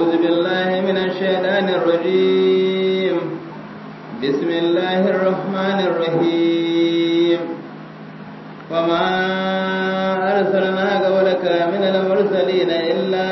أعوذ بالله من الشيطان الرجيم بسم الله الرحمن الرحيم وما أرسلنا قبلك من المرسلين إلا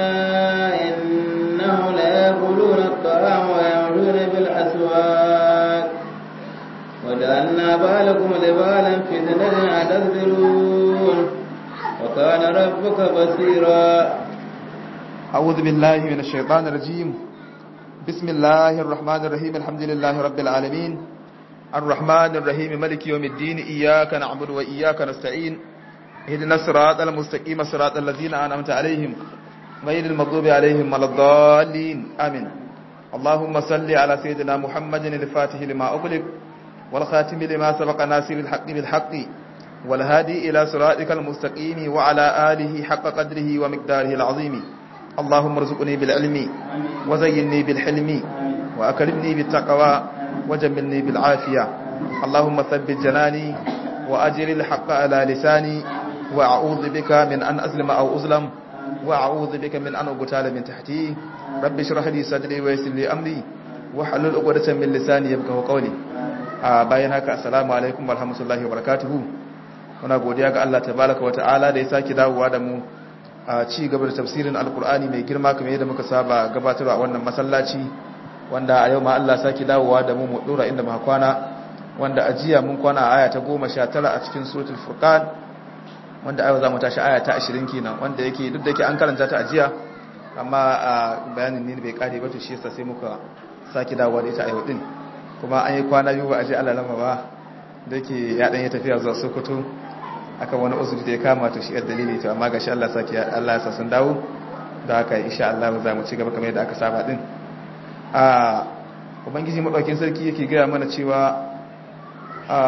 إنهم ليأكلون الطعام ويمشون بالأسواق وجعلنا بالكم لبالا فتنة أتصبرون وكان ربك بصيرا أعوذ بالله من الشيطان الرجيم بسم الله الرحمن الرحيم الحمد لله رب العالمين الرحمن الرحيم ملك يوم الدين إياك نعبد وإياك نستعين اهدنا الصراط المستقيم صراط الذين أنعمت عليهم غير المغضوب عليهم ولا الضالين آمين اللهم صل على سيدنا محمد الفاتح لما أغلق والخاتم لما سبق ناصر الحق بالحق والهادي إلى صراطك المستقيم وعلى آله حق قدره ومقداره العظيم اللهم ارزقني بالعلم وزينني بالحلم وأكرمني بالتقوى وجملني بالعافية اللهم ثبت جناني وأجر الحق على لساني وأعوذ بك من أن أظلم أو أظلم وأعوذ بك من أن أقتال من تحتي رب اشرح لي صدري ويسر لي أمري وحلل عقدة من لساني يفقهوا قولي bayan haka assalamu alaikum warahmatullahi wabarakatuh muna godiya ga Allah tabaraka wa ta'ala da ya saki dawowa da mu a ci gaba da tafsirin alkur'ani mai girma kamar yadda muka saba gabatarwa a wannan masallaci wanda a yau ma Allah saki dawowa da mu mu dora inda muka kwana wanda a jiya mun kwana a aya ta 19 a cikin suratul furqan wanda a yau zamu tashi aya ta 20 kenan wanda yake duk da yake an karanta ta a jiya amma a bayanin ne bai kare ba to shi yasa sai muka saki dawowa da ita a yau din kuma an yi kwana biyu ba a je Allah lama ba da yake ya dan ya tafiya zuwa Sokoto aka wani uzuri da ya kama to shi dalili to amma gashi Allah saki Allah ya sa sun dawo da haka insha Allah za mu ci gaba kamar yadda aka saba din a ubangiji madaukin sarki yake gaya mana cewa a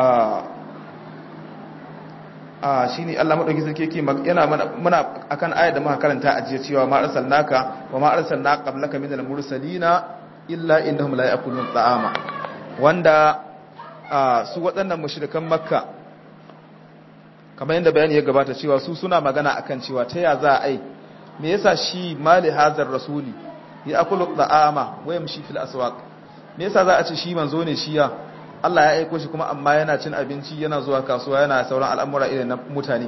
a shine Allah madaukin sarki yake yana mana muna akan ayar da muka karanta a jiya cewa ma arsalnaka wa ma arsalna qablaka minal mursalina illa innahum la ya'kulun ta'ama wanda su waɗannan mushrikan makka kamar yadda bayani ya gabata cewa su suna magana akan cewa ta ya za a yi me yasa shi mali hazar rasuli ya akulu da'ama wa yamshi fil aswaq me yasa za a ce shi manzo ne shi ya Allah ya aiko shi kuma amma yana cin abinci yana zuwa kasuwa yana sauran al'amura irin na mutane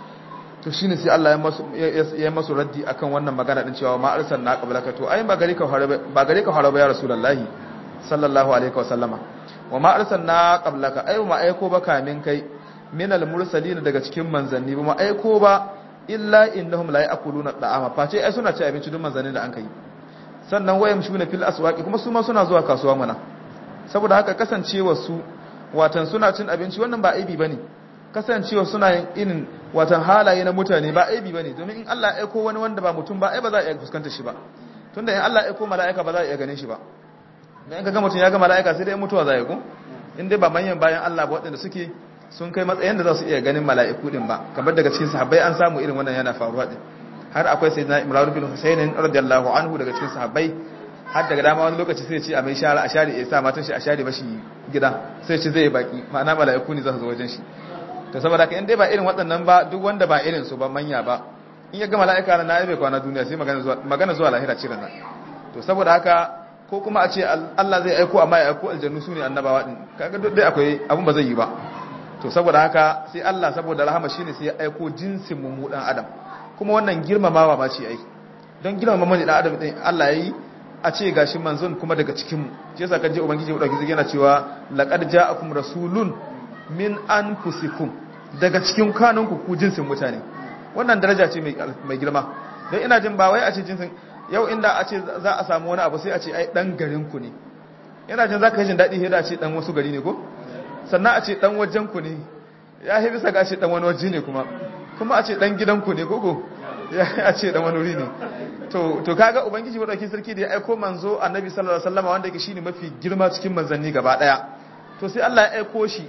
to shine sai Allah ya masu raddi akan wannan magana din cewa ma arsalna qablaka to ai ba gare ka ba gare ka haraba ya rasulullahi sallallahu alaihi wa sallama wa ma arsalna qablaka ai ma aiko ba kamin kai minal mursalin daga cikin manzanni ba ma aiko ba illa innahum la ya'kuluna da'ama face ai suna ci abinci duk manzannin da an kai sannan wayam shuna fil aswaqi kuma su ma suna zuwa kasuwa mana saboda haka kasancewa su watan suna cin abinci wannan ba aibi bane kasancewa suna yin irin watan halaye na mutane ba aibi bane domin in Allah ya aiko wani wanda ba mutum ba ai ba za a iya fuskanta shi ba tunda in Allah ya aiko mala'ika ba za a iya ganin shi ba dan in ka ga mutum ya ga mala'ika sai dai mutuwa za ya go in dai ba manyan bayan Allah ba waɗanda suke sun kai matsayin da za su iya ganin mala'iku din ba kamar daga cikin sahabbai an samu irin wannan yana faruwa din har akwai sayyidina Imran bin Husayn radiyallahu anhu daga cikin sahabbai har daga dama wani lokaci sai ya ce a mai shara a share ya sa matan shi a share mashi gida sai ce zai baki ma'ana mala'iku ne za su zo wajen shi to saboda ka in dai ba irin waɗannan ba duk wanda ba irin su ba manya ba in ya ga mala'ika na ya bai kwana duniya sai magana zuwa magana zuwa lahira ce nan to saboda haka ko kuma a ce Allah zai aiko amma ya aiko aljannu su ne annabawa din kaga duk dai akwai abun ba zai yi ba to saboda haka sai Allah saboda rahama shine sai ya aiko jinsin mu dan adam kuma wannan girmamawa ma ce ai don girmama mu dan adam din Allah yayi a ce gashi manzon kuma daga cikin mu shi yasa kaje ubangiji ya dauki yana cewa laqad ja'akum rasulun min anfusikum daga cikin kanunku ku jinsin mutane wannan daraja ce mai girma don ina jin ba wai a ce jinsin yau inda a ce za a samu wani abu sai a ce ai dan garinku ne ina jin za ka yi jin daɗi da a ce dan wasu gari ne ko sannan a ce dan wajenku ne ya yi bisa ga a ce dan wani waje ne kuma kuma a ce dan gidanku ne gogo ya a ce dan wani wuri ne to to kaga ubangiji madaukakin sarki da ya aiko manzo annabi sallallahu alaihi wasallam wanda yake shine mafi girma cikin manzanni gaba daya to sai Allah ya aiko shi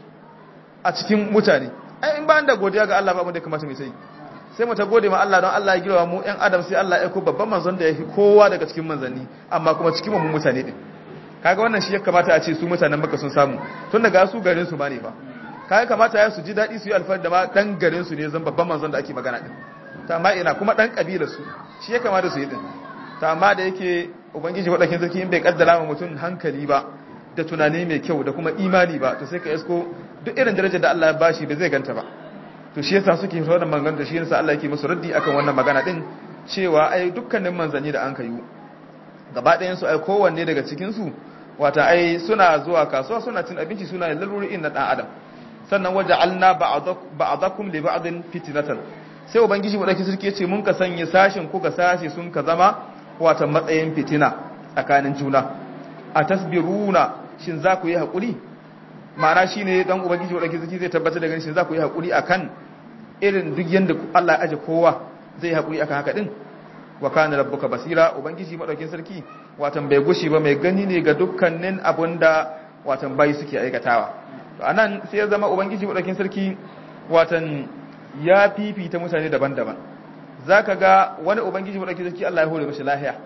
a cikin mutane ai in ba da godiya ga Allah ba mu da kamata mu sai sai mu ta gode ma Allah don Allah ya girma mu ƴan adam sai Allah ya aiko babban manzon da ya fi kowa daga cikin manzanni amma kuma cikin mu mutane din kaga wannan shi ya kamata a ce su mutanen Makka sun samu tun daga su garin su ba ne fa kaga kamata ya su ji dadi su yi alfahari da ma dan garin su ne zan babban manzon da ake magana din ta amma ina kuma dan kabilar su shi ya kamata su yi din ta amma da yake ubangiji wadakin sarki in bai kaddara ma mutum hankali ba da tunani mai kyau da kuma imani ba to sai ka isko duk irin darajar da Allah ya bashi ba zai ganta ba to shi yasa suke fara da magana da shi yasa Allah yake musu raddi akan wannan magana din cewa ai dukkanin manzanni da an kayu gaba ɗayan su ai kowanne daga cikin su wata ai suna zuwa kasuwa suna cin abinci suna yin laluri na dan adam sannan waja'alna ba'dakum li ba'din fitnatan sai ubangiji mu dauki sarki yace mun ka sanya sashin ku ga sashi sun ka zama wata matsayin fitina tsakanin juna a tasbiruna shin za ku yi hakuri ma'ana shine dan ubangiji mu dauki sarki zai tabbatar da ganin shin za ku yi hakuri akan irin duk yanda Allah ya aje kowa zai yi hakuri akan haka din wa kana rabbuka basira ubangiji madaukin sarki watan bai gushi ba mai gani ne ga dukkanin abunda watan bai suke aikatawa to anan sai ya zama ubangiji madaukin sarki watan ya fifita mutane daban-daban zaka ga wani ubangiji madaukin sarki Allah ya hore mashi lahiya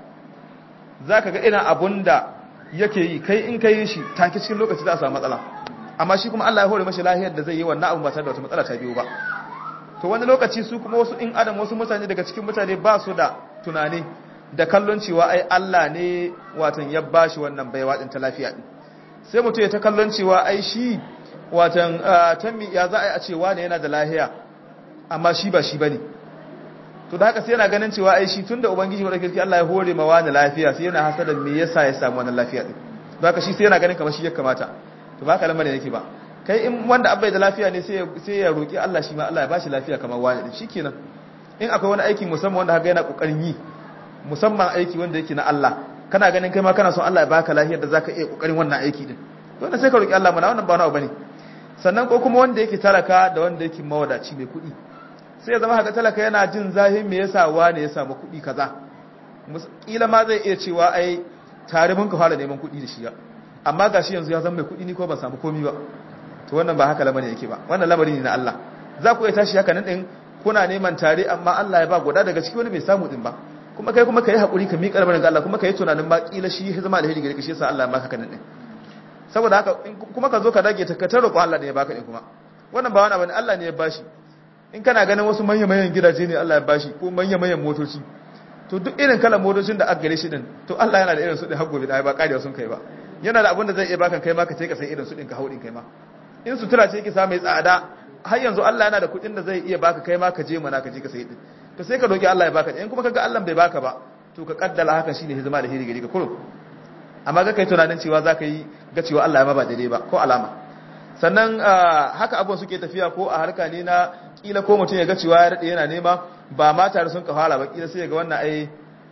zaka ga ina abunda yake yi kai in kai shi take cikin lokaci za a samu matsala amma shi kuma Allah ya hore mashi lahiyar da zai yi wannan abun ba tare da wata matsala ta biyo ba to wani lokaci su kuma wasu in adam wasu mutane daga cikin mutane ba su da tunani da kallon cewa ai Allah ne watan ya bashi wannan baiwa din ta lafiya din sai mutum ya ta kallon cewa ai shi watan tammi ya za a yi a cewa ne yana da lahiya amma shi ba shi bane to da haka sai yana ganin cewa ai shi tunda ubangiji wa kirki Allah ya hore ma wani lafiya sai yana hasada me yasa ya samu wannan lafiya din to haka shi sai yana ganin kamar shi ya kamata to ba haka lamarin yake ba kai in wanda abai da lafiya ne sai ya roƙi Allah shi ma Allah ya bashi lafiya kamar wani din shikenan in akwai wani aiki musamman wanda haka yana kokarin yi musamman aiki wanda yake na Allah kana ganin kai ma kana son Allah ya baka lafiyar da zaka iya kokarin wannan aiki din to sai ka roƙi Allah mana wannan ba nawa bane sannan ko kuma wanda yake talaka da wanda yake mawadaci mai kuɗi sai ya zama haka talaka yana jin zahin me yasa wani ya samu kuɗi kaza kila ma zai iya cewa ai tare mun ka fara neman kuɗi da shi amma gashi yanzu ya zama mai kuɗi ni ko ban samu komi ba to wannan ba haka lamarin yake ba wannan lamari ne na Allah za ku iya tashi haka nan din kuna neman tare amma Allah ya ba guda daga ciki wani bai samu din ba kuma kai kuma kai hakuri ka miƙa lamarin ga Allah kuma kai tunanin ma kila shi ya zama alheri gare ka shi yasa Allah ya baka kanan din saboda haka kuma ka zo ka dage ta ka taro ko Allah ne ya baka din kuma wannan ba wani abu ne Allah ne ya bashi in kana ganin wasu manya manyan gidaje ne Allah ya bashi ko manya manyan motoci to duk irin kalan motocin da aka gare shi din to Allah yana da irin su din har gobe da ba karewa sun kai ba yana da abin da zai iya baka kai ma ka ce ka sai irin su din ka haudin kai ma in sutura ce yake sa mai tsada har yanzu Allah yana da kuɗin da zai iya baka kai ma ka je mana ka je ka sayi din to sai ka roki Allah ya baka in kuma kaga Allah bai baka ba to ka kaddala haka shine hizima da hiri gari ka kurum amma ga kai tunanin cewa zaka yi ga cewa Allah ya ma ba daidai ba ko alama sannan haka abubuwan suke tafiya ko a harka ne na kila ko mutum ya ga cewa ya rade yana nema ba ma tare sun ka fara ba kila sai ya ga wannan ai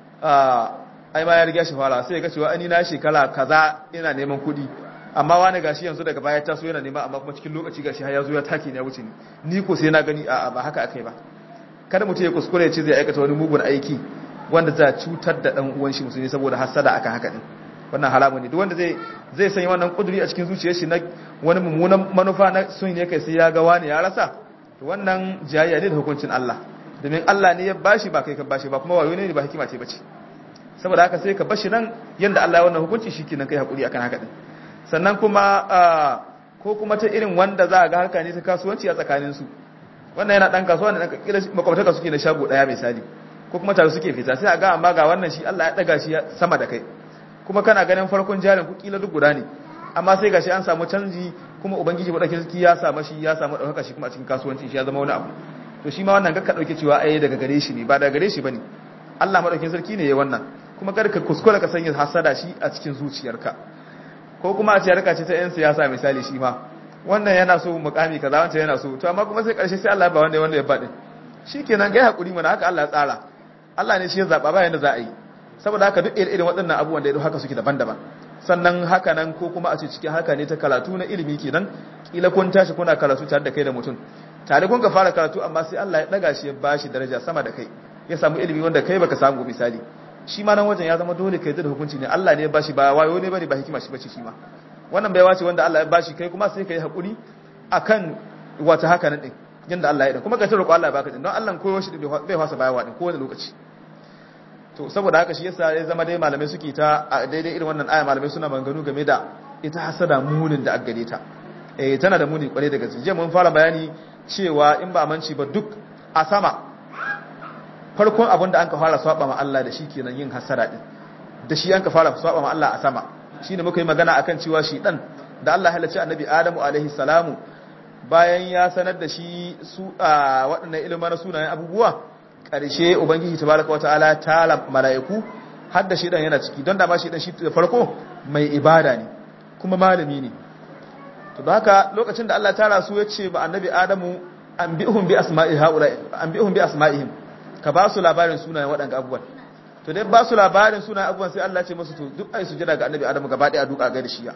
ai ma ya riga shi fara sai ya ga cewa ani na shekara kaza ina neman kuɗi amma wani gashi yanzu daga baya taso yana nema amma kuma cikin lokaci gashi har ya zo ya take ne ya wuce ni ni ko sai na gani a ba haka akai ba kada mutum ya kuskure ya ce zai aikata wani mugun aiki wanda za cutar da dan uwan shi musulmi saboda hasada akan haka din wannan haramun ne duk wanda zai zai sanya wannan kuduri a cikin zuciyar shi na wani mummunan manufa na sun ne kai sai ya ga wani ya rasa to wannan jayayya ne da hukuncin Allah domin Allah ne ya bashi ba kai ka bashi ba kuma wayo ne ba hikima ce bace saboda haka sai ka bashi nan yanda Allah ya wannan hukunci shikenan kai hakuri akan haka din sannan kuma ko kuma ta irin wanda za a ga harka ne ta kasuwanci a tsakaninsu wannan yana ɗan kasuwa da kila makwabtaka suke na shago ɗaya misali ko kuma tare suke fita sai a ga amma ga wannan shi Allah ya ɗaga shi sama da kai kuma kana ganin farkon jarin ku kila duk guda ne amma sai gashi an samu canji kuma ubangiji madaukakin sarki ya samu shi ya samu ɗaukaka shi kuma a cikin kasuwanci shi ya zama wani abu to shi ma wannan ga ka ɗauke cewa ai daga gare shi ne ba daga gare shi bane Allah madaukakin sarki ne ya wannan kuma kar ka kuskura ka sanya hasada shi a cikin zuciyarka ko kuma a ce harka ce ta 'yan siyasa misali shi ma wannan yana so mukami kaza wancan yana so to amma kuma sai karshe sai Allah ba wanda wanda ya baɗin shikenan gai hakuri mana haka Allah ya tsara Allah ne shi ya zaba ba yanda za a yi saboda haka duk irin waɗannan abubuwan da haka suke daban-daban sannan haka nan ko kuma a ce cikin haka ne ta karatu na ilimi kenan kila kun tashi kuna karatu tare da kai da mutum tare kun ka fara karatu amma sai Allah ya daga shi ya bashi daraja sama da kai ya samu ilimi wanda kai baka samu misali shi ma nan wajen ya zama dole kai da hukunci ne Allah ne ya bashi ba wayo ne bane ba hikima shi bace shi ma wannan bai wace wanda Allah ya bashi kai kuma sai kai hakuri akan wata haka nan din yanda Allah ya din kuma ka tsaro Allah ya baka din don Allah koyo shi bai fasa bayawa din kowane lokaci to saboda haka shi yasa ya zama dai malamai suke ta daidai irin wannan aya malamai suna maganganu game da ita hasada munin da aggare ta eh tana da muni kwarai da gaske je mun fara bayani cewa in ba manci ba duk a sama farkon abin da an ka fara saba ma Allah da shi kenan yin hasada din da shi an ka fara saba ma Allah a sama shine muka yi magana akan cewa shi dan da Allah halacci annabi Adamu alaihi salamu bayan ya sanar da shi su a waɗannan ilimin na sunayen abubuwa ƙarshe ubangiji tabaraka wa ta'ala ta mala'iku har da shi dan yana ciki don da ma shi dan shi da farko mai ibada ne kuma malami ne to da haka lokacin da Allah ta rasu ya ce ba annabi Adamu an bi'uhum bi asma'i haula an bi'uhum bi asma'ihim ka ba su labarin sunayen waɗanda abubuwan to dai ba su labarin sunayen abubuwan sai Allah ce musu to duk ai sujada ga annabi Adamu gaba ɗaya duka ga da shiya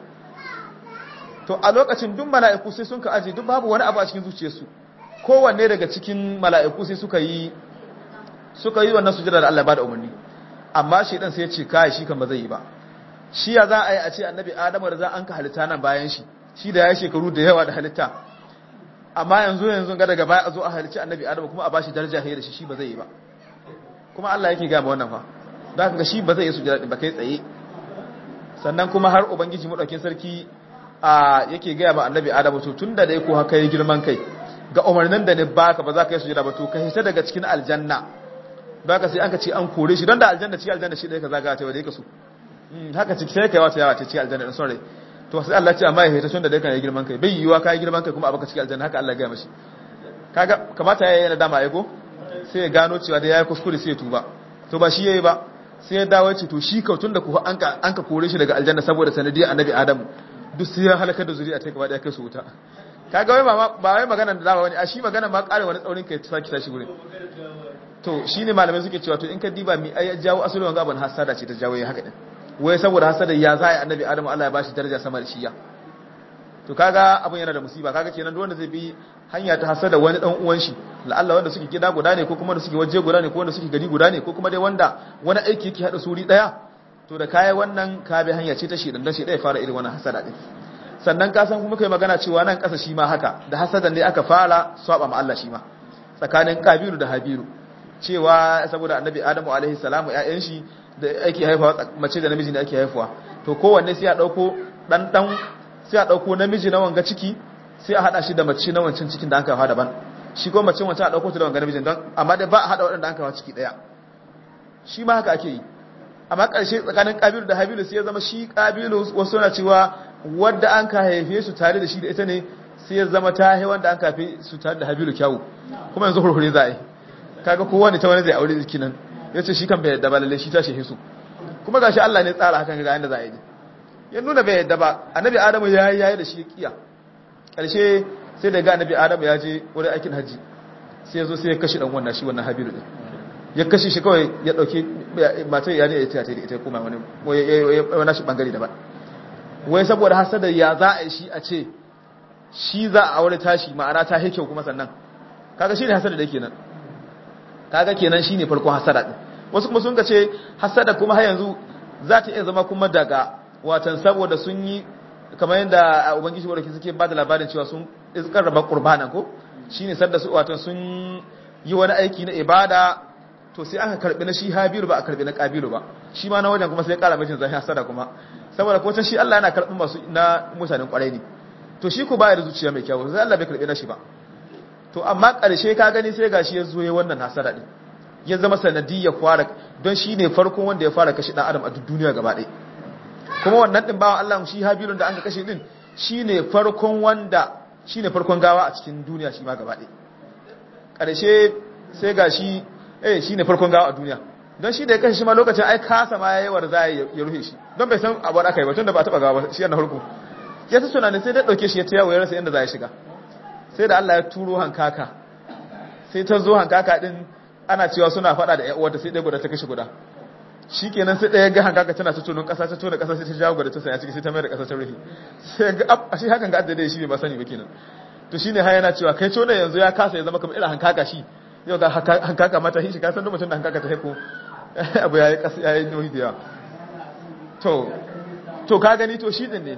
to a lokacin duk mala'iku sai sun ka aje duk babu wani abu a cikin zuciyarsu kowanne daga cikin mala'iku sai suka yi suka yi wannan sujada da Allah ba da umarni amma shi dan sai ya ce kai shi kan ba zai yi ba shi ya za a yi a ce annabi Adamu da za an ka halitta nan bayan shi shi da ya shekaru da yawa da halitta amma yanzu yanzu ga daga baya a zo a halicci annabi adamu kuma a bashi daraja hayar da shi shi ba zai yi ba kuma Allah yake gama wannan fa da haka shi ba zai yi sujada ba kai tsaye sannan kuma har ubangiji madaukin sarki a yake gaya ma annabi adamu to tunda da yako haka yi girman kai ga umarnin da ne baka ba za ka yi sujada ba to ka hita daga cikin aljanna baka sai an ka ce an kore shi don da aljanna cikin aljanna shi da ka zaga ta wadai ka so haka ciki sai kai wata yawa ta cikin aljanna din son rai to sai Allah ce amma ya hita tun da dai kan yi girman kai bai yiwa kai girman kai kuma a baka cikin aljanna haka Allah ya gaya mashi kaga kamata yayi yana dama aiko sai ya gano cewa da yayi kuskure sai ya tuba to ba shi yayi ba sai ya dawo ce to shi ka tun da ku an ka an ka kore shi daga aljanna saboda sanadiyar annabi Adamu duk sai ya halaka da zuriya ta gaba da kai su wuta kaga wai ba ba wai magana da dama wani a shi magana ma kare wani tsaurin kai ta saki tashi gurin to shine malamai suke cewa to in ka diba mi ai jawo asalin wanga ban hasada ce ta jawo haka din wai saboda hasada ya za a yi annabi adamu Allah ya bashi daraja sama da shiya to kaga abun yana da musiba kaga kenan duk wanda zai bi hanya ta hasada wani dan uwan shi la'alla wanda suke gida guda ne ko kuma wanda suke waje guda ne ko wanda suke gari guda ne ko kuma dai wanda wani aiki yake hada suri daya to da kai wannan ka bi hanya ce ta shi dan shi daya fara irin wannan hasada din sannan ka san kuma kai magana cewa nan kasa shi ma haka da hasadan ne aka fara swaba ma Allah shi ma tsakanin kabiru da habiru cewa saboda annabi adamu alaihi salamu ƴaƴan shi da ake haifawa mace da namiji ne ake haifuwa to kowanne sai a dauko dan dan sai a dauko namiji na wanga ciki sai a hada shi da mace na wancan cikin da aka haifa daban shi ko mace wancan a dauko ta da wanga namijin don amma dai ba a hada waɗanda aka haifa ciki daya shi ma haka ake yi amma ƙarshe tsakanin ƙabilu da habilu sai ya zama shi ƙabilu wasu na cewa wadda an ka haife su tare da shi da ita ne sai ya zama ta haife wanda an kafe su tare da habilu kyawu kuma yanzu hurhure za a yi kaga kowa ne ta wani zai aure jiki nan ya ce shi kan bai yadda ba lalle shi ta shehe su kuma ga shi Allah ne tsara hakan ga yadda za a yi ya nuna bai yadda ba annabi adamu ya yi yayi da shi ya kiya ƙarshe sai da ga annabi adamu ya je wurin aikin hajji sai ya zo sai ya kashe dan wannan shi wannan habilu din ya kashe shi kawai ya dauke matar ya ne ya tiyata da ita kuma wani wani shi bangare daban wai saboda hasada ya za a yi shi a ce shi za a aure tashi ma'ana ta kyau kuma sannan kaga shi ne hasada da yake nan kaga kenan shine farkon hasada din wasu kuma sun ce hasada kuma har yanzu za ta iya zama kuma daga watan saboda sun yi kamar yadda ubangiji wadda suke ba da labarin cewa sun iskar raba qurbanan ko shine sadda su watan sun yi wani aiki na ibada to sai aka karbi na shi habiru ba a karbi na kabilu ba shi ma na wajen kuma sai ya kara mijin zai hasada kuma saboda ko shi Allah yana karbin masu na mutanen kwarai ne to shi ko baya da zuciya mai kyau sai Allah bai karbi na shi ba to amma karshe ka gani sai gashi ya zo ya wannan hasada din ya zama sanadiyya fara don shi ne farkon wanda ya fara kashe dan adam a duk duniya gaba ɗaya kuma wannan din bawan Allah shi habilun da aka kashe din shine farkon wanda shine farkon gawa a cikin duniya shi ma gaba ɗaya karshe sai gashi eh shi ne farkon gawa a duniya don shi da ya kashe shi ma lokacin ai kasa ma yayi war za ya rufe shi don bai san abu da aka yi ba tunda ba taba gawa ba shi yana harko ya ta tunani sai da dauke shi ya tayawo ya rasa inda za ya shiga sai da Allah ya turo hankaka sai ta zo hankaka din ana cewa suna fada da ƴan uwarta sai dai guda ta kashe guda shikenan sai ɗaya ga hankaka tana ta tonon ƙasa ta tona ƙasa sai ta jawo guda ta saya ciki sai ta mai da ƙasa ta rufe sai ga a shi hakan ga addade shi bai ba sani ba kenan to shine har yana cewa kai tona yanzu ya kasa ya zama kamar irin hankaka shi yau ga hankaka mata shi kasan da mutum da hankaka ta haiko abu ya yi ƙasa ya yi nohi da yawa to to ka gani to shi din ne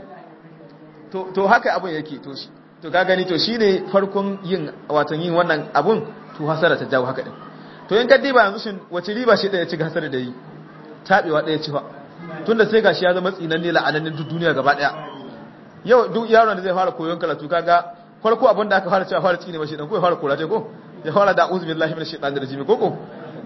to haka abun yake to shi to ka gani to shi ne farkon yin watan yin wannan abun to hasara ta jawo haka din to in kaddi ba yanzu shin wace riba shi ɗaya ci hasara da yi taɓewa ɗaya ci fa tunda sai gashi ya zama tsinanne la'anannin duk duniya gaba ɗaya yau duk yaron da zai fara koyon karatu kaga farko abin da aka fara cewa fara ciki ne ba shi dan ko ya fara kora ko ya fara da uzu billahi minash shaitanir rajim koko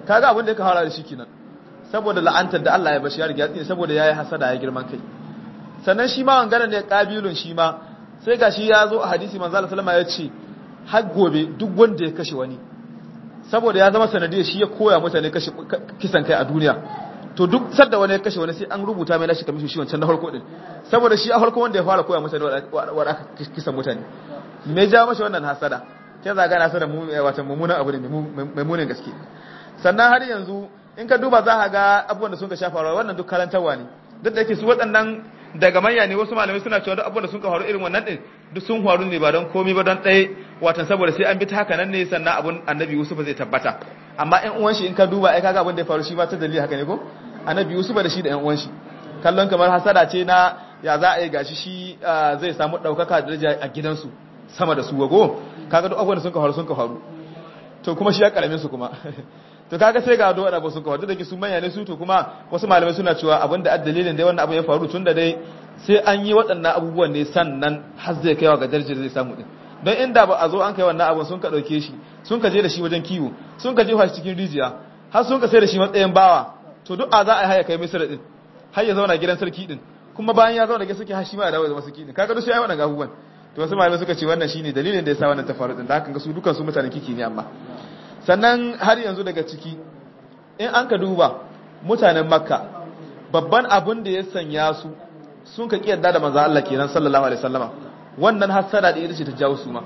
kaga abin da ya fara da shi kenan saboda la'antar da Allah ya bashi ya riga saboda yayi hasada ya girman kai sannan shi ma wangana ne kabilun shi ma sai gashi ya zo a hadisi manzo Allah sallama ya ce har gobe duk wanda ya kashe wani saboda ya zama sanadiyar shi ya koya mutane kashe kisan kai a duniya to duk sadda wani ya kashe wani sai an rubuta mai nashi kamishin shi wancan na farko din saboda shi a farko wanda ya fara koya mutane wa aka kisan mutane me ja mashi wannan hasada sai zaga na hasada wata mummunan abu ne mai munin gaske sannan har yanzu in ka duba za ka ga abubuwan da sun ka shafa wannan duk karantarwa ne duk da yake su waɗannan daga manya ne wasu malamai suna cewa duk abubuwan da sun ka faru irin wannan din duk sun faru ne ba don komai ba don ɗaya watan saboda sai an bi ta haka nan ne sannan abun annabi Yusuf zai tabbata amma ƴan uwan shi in ka duba ai kaga abin da ya faru shi ba ta dalili haka ne ko annabi Yusuf da shi da ƴan uwan shi kallon kamar hasada ce na ya za a yi gashi shi zai samu ɗaukaka da daraja a gidansu sama da su wago kaga duk abubuwan da sun ka faru sun ka faru to kuma shi ya karamin su kuma to kaga sai ga dole ba sun ka faru da ke su manya ne su to kuma wasu malamai suna cewa abinda a dalilin dai wannan abu ya faru tun da dai sai an yi waɗannan abubuwan ne sannan har zai kaiwa ga darajar zai samu din don inda ba a zo an kai wannan abun sun ka ɗauke shi sun ka je da shi wajen kiwo sun ka jefa shi cikin rijiya har sun ka sai da shi matsayin bawa to duk a za a yi haya kai misira din har ya zauna gidan sarki din kuma bayan ya zauna gidan sarki har shi ma ya dawo da masu kini kaga duk sai ai wannan abubuwan to wasu malamai suka ce wannan shine dalilin da yasa wannan ta faru din da haka ga su dukan su mutanen kiki ne amma sannan har yanzu daga ciki in an ka duba mutanen makka babban abun da ya sanya su sun ka kiyarda da manzo Allah kenan sallallahu alaihi wasallama wannan hasada da ita ce ta jawo su ma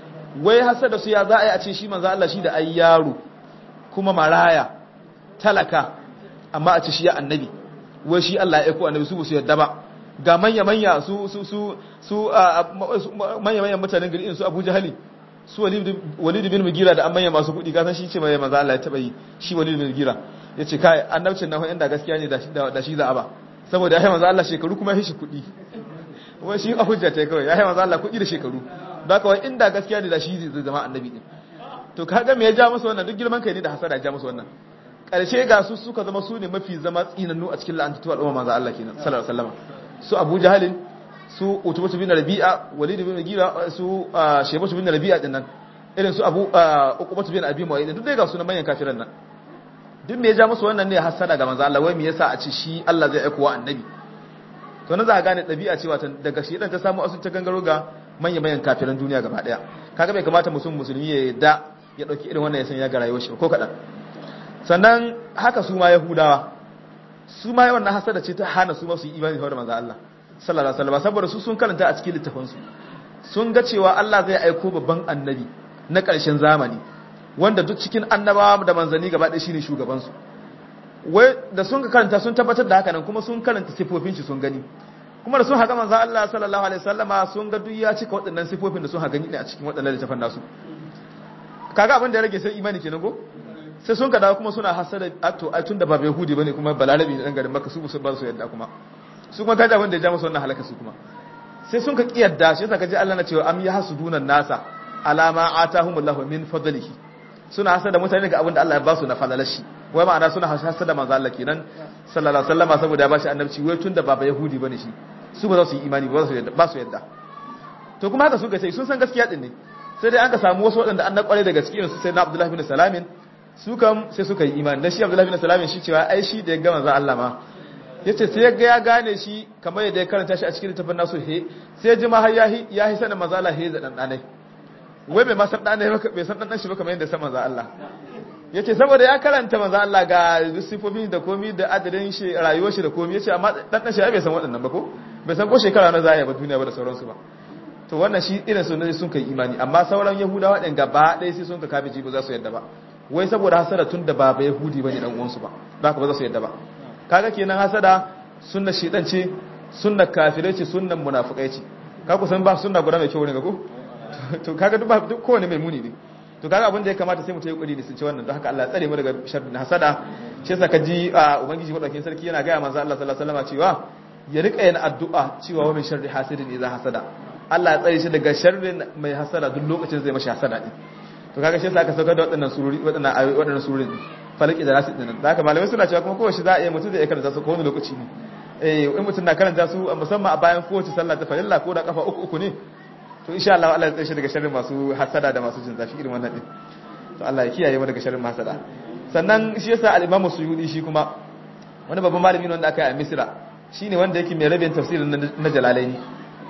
wai hasada su ya za a yi a ce shi manzo Allah shi da ai yaro kuma maraya talaka amma a ce shi ya annabi wai shi Allah ya aiko annabi su su yadda ba ga manya manya su su su su manya manyan mutanen gari su Abu Jahali su Walid bin Mugira da an manya masu kudi ka san shi ce mai manzo Allah ya taba yi shi Walid bin Mugira yace kai annabcin nan inda gaskiya ne da shi za a ba saboda ya yi manzo Allah shekaru kuma ya shi kudi wai shi a hujja ta kawai ya yi manzo Allah kudi da shekaru don kawai inda gaskiya ne da shi zai zama annabi din to kaga me ya ja musu wannan duk girman kai ne da hasada ya ja musu wannan karshe ga su suka zama su ne mafi zama tsinannu a cikin la'antatu al'umma manzo Allah kenan sallallahu alaihi wasallam su Abu Jahalin su Utbah bin Rabi'a Walid bin Mughira su Shaybah bin Rabi'a din nan irin su Abu Uqbah bin Abi Mu'ayyid duk dai ga su na manyan kafiran nan duk me ya ja musu wannan ne hasada ga manzo Allah wai me yasa a ce shi Allah zai aika wa annabi to na za ka gane dabi'a cewa daga shi dan ta samu asu ta gangaro ga manyan manyan kafiran duniya gaba daya kaga bai kamata musulmi musulmi ya yadda ya dauki irin wannan ya san ya ga rayuwar shi ko kadan sannan haka su ma yahudawa su ma wannan hasada ce ta hana su ma su yi imani da manzo Allah sallallahu alaihi wasallam saboda su sun karanta a cikin littafin su sun ga cewa Allah zai aiko babban annabi na ƙarshen zamani wanda duk cikin annabawa da manzanni gaba ɗaya shine shugaban su wai da sun ka karanta sun tabbatar da haka nan kuma sun karanta sifofin shi sun gani kuma da sun haka manzo Allah sallallahu alaihi wasallama sun ga duk ya cika waɗannan sifofin da sun haka ne a cikin waɗannan littafan nasu kaga abin da ya rage sai imani kenan ko sai sun ka dawo kuma suna hasada to ai tunda ba yahudi bane kuma balarabi ne dan garin makka su ba su yadda kuma su kuma kaji abin da ya ja musu wannan halaka su kuma sai sun ka kiyarda shi yasa kaji Allah na cewa am yahsudunan nasa alama atahumullahu min fadlihi suna hasada mutane ga abin da Allah ya ba su na fadalar shi wai ma'ana suna hasada manzo Allah kenan sallallahu alaihi wasallama saboda ya bashi annabci wai tunda ba yahudi bane shi su ba za su yi imani ba su yadda ba su yadda to kuma haka suka ce sun san gaskiya din ne sai dai an ka samu wasu waɗanda an na kware daga cikin su sai na Abdullahi bin Salamin su kam sai suka yi imani dan shi Abdullahi bin Salamin shi cewa ai shi da ya ga manzo Allah ma yace sai ya ga ya gane shi kamar yadda ya karanta shi a cikin littafin nasu he sai ji ma har yahi yahi sanin manzo Allah he da dan danai wai bai ma san dan bai san dan shi ba kamar yadda san manzo Allah yace saboda ya karanta manzo Allah ga sifofi da komi da adadin shi rayuwar shi da komi yace amma dan dan shi bai san waɗannan ba ko bai san ko shekara na zaya ba duniya ba da sauransu ba to wannan shi irin su ne sun kai imani amma sauran yahudawa ɗin gaba ɗaya sai sun ka kabe ba za su yadda ba wai saboda hasada tun da ba ba yahudi bane dan uwansu ba da haka ba za su yadda ba kaga kenan hasada sunna shedan ce sunna kafirai ce sunnan munafikai ce ka ku san ba sunna guda mai kyau ne ga ko to kaga duk ba duk kowane mai muni ne to kaga abin da ya kamata sai mu ta yi kudi da sun ce wannan don haka Allah ya tsare mu daga sharrin hasada shi yasa ka ji ubangiji madaukakin sarki yana ga manzo Allah sallallahu alaihi wasallam cewa ya rika yin addu'a cewa wa min sharri hasidin idza hasada Allah ya tsare shi daga sharrin mai hasada duk lokacin zai mashi hasada din to kaga shi yasa aka saukar da waɗannan sururi waɗannan ayoyi waɗannan surorin falaki da rasid din da haka malamai suna cewa kuma kowace za a yi mutum zai karanta su ko wani lokaci ne eh in mutum na karanta su musamman a bayan kowace sallah ta farilla ko da kafa uku uku ne to insha Allah Allah ya tsare shi daga sharrin masu hasada da masu jin zafi irin wannan din to Allah ya kiyaye mu daga sharrin hasada sannan shi yasa al-Imam Suyudi shi kuma wani babban malami ne wanda aka yi a Misra shine wanda yake mai rabin tafsirin na Jalalaini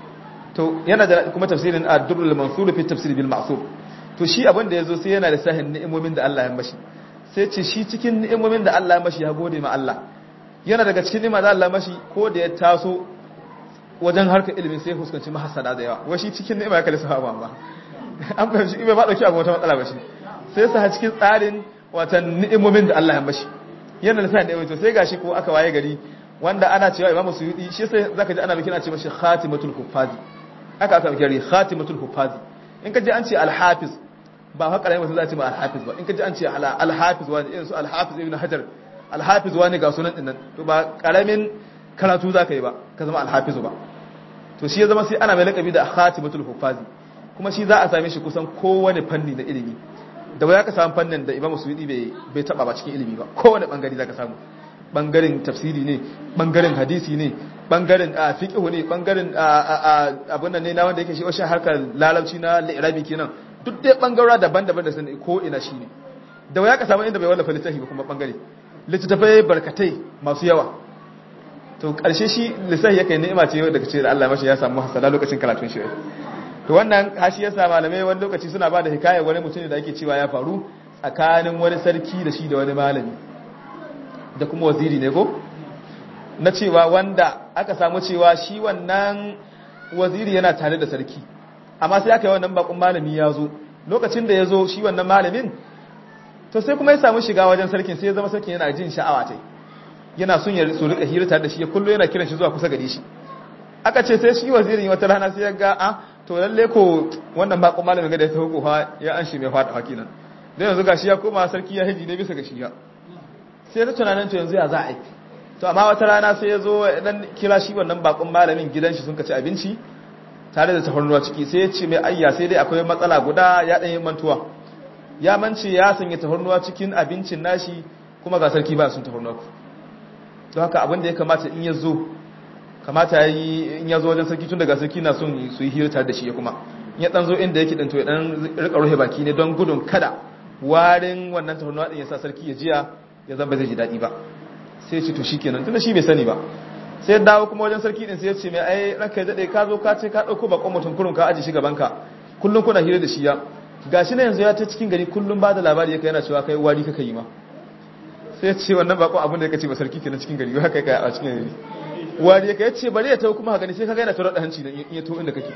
to yana da kuma tafsirin Ad-Durrul Mansur fi tafsir bil Ma'sur to shi abin da yazo sai yana da sahin ni'imomin da Allah ya mashi sai ce shi cikin ni'imomin da Allah ya mashi ya gode ma Allah yana daga cikin ni'ima da Allah ya mashi ko da ya taso wajen harkar ilimin sai fuskanci mahassada da yawa wai shi cikin ni'ima ya kalli sahaba ba an fahimci bai ba dauki abu wata matsala ba shi sai sa cikin tsarin watan ni'imomin da Allah ya mashi yana da sahin ni'imomin to sai gashi ko aka waye gari wanda ana cewa Imam Suyuti shi sai zaka ji ana bikin a ce mashi Khatimatul Huffazi aka aka bikin Khatimatul Huffazi in ka ji an ce Al-Hafiz ba haka rai mutum za a ce ma Al-Hafiz ba in ka ji an ce Al-Hafiz wani irin su Al-Hafiz Ibn Hajar Al-Hafiz wani ga sunan dinnan to ba karamin karatu za ka yi ba ka zama Al-Hafiz ba to shi ya zama sai ana mai lakabi da Khatimatul Huffazi kuma shi za a same shi kusan kowane fanni na ilimi da waya ka samu fannin da Imam Suyuti bai bai taba ba cikin ilimi ba kowane bangare za ka samu bangaren tafsiri ne bangaren hadisi ne bangaren fiqh ne bangaren abin nan ne na wanda yake shi washe harkar lalauci na li'irabi kenan duk dai bangarora daban-daban da sani ko ina shi ne da waya ka samu inda bai wallafa littafi ba kuma bangare littattafai barkatai masu yawa to karshe shi lissafi yake ni'ima ce daga ce da Allah mashi ya samu hasala lokacin karatun shi to wannan hashi yasa malamai wani lokaci suna ba da hikayar wani mutum da ake cewa ya faru tsakanin wani sarki da shi da wani malami da kuma waziri ne ko na cewa wanda aka samu cewa shi wannan waziri yana tare da sarki amma sai aka yi wannan bakon malami ya zo lokacin da ya zo shi wannan malamin to sai kuma ya samu shiga wajen sarkin sai ya zama sarkin yana jin sha'awa ta yana son ya su rika hira tare da shi ya kullo yana kiran shi zuwa kusa gare shi aka ce sai shi wazirin wata rana sai ya ga a to lalle ko wannan bakon malamin ga da ya taho kofa ya an shi mai fada hakinan dan yanzu gashi ya koma sarki ya hiji ne bisa ga shi ya sai ta tunanin to yanzu ya za a yi to amma wata rana sai ya zo dan kira shi wannan bakon malamin gidan shi sun ka ci abinci tare da tafarnuwa ciki sai ya ce mai ayya sai dai akwai matsala guda ya dan yi mantuwa ya mance ya sanya tafarnuwa cikin abincin nashi kuma ga sarki ba sun tafarnuwa don haka abin da ya kamata in ya zo kamata yi in ya zo wajen sarki tun daga sarki na son su yi hira tare da shi ya kuma in ya dan zo inda yake dan to ya dan rika rufe baki ne don gudun kada warin wannan tafarnuwa din ya sa sarki ya jiya ya zama zai ji daɗi ba sai ce to shi kenan tunda shi bai sani ba sai ya dawo kuma wajen sarki din sai ya ce mai ai ranka ya daɗe ka zo ka ce ka ɗauko bakon mutum kurun ka aji shi gaban ka kullum kuna hira da shi ya gashi na yanzu ya ta cikin gari kullum ba da labari ya kai yana cewa kai wari kaka yi ma sai ya ce wannan bakon abin da ya kace ba sarki kenan cikin gari haka kai a cikin gari wari ya kai ce bari ya tawo kuma haka ne sai ka ga yana tarar da hanci in ya to inda kake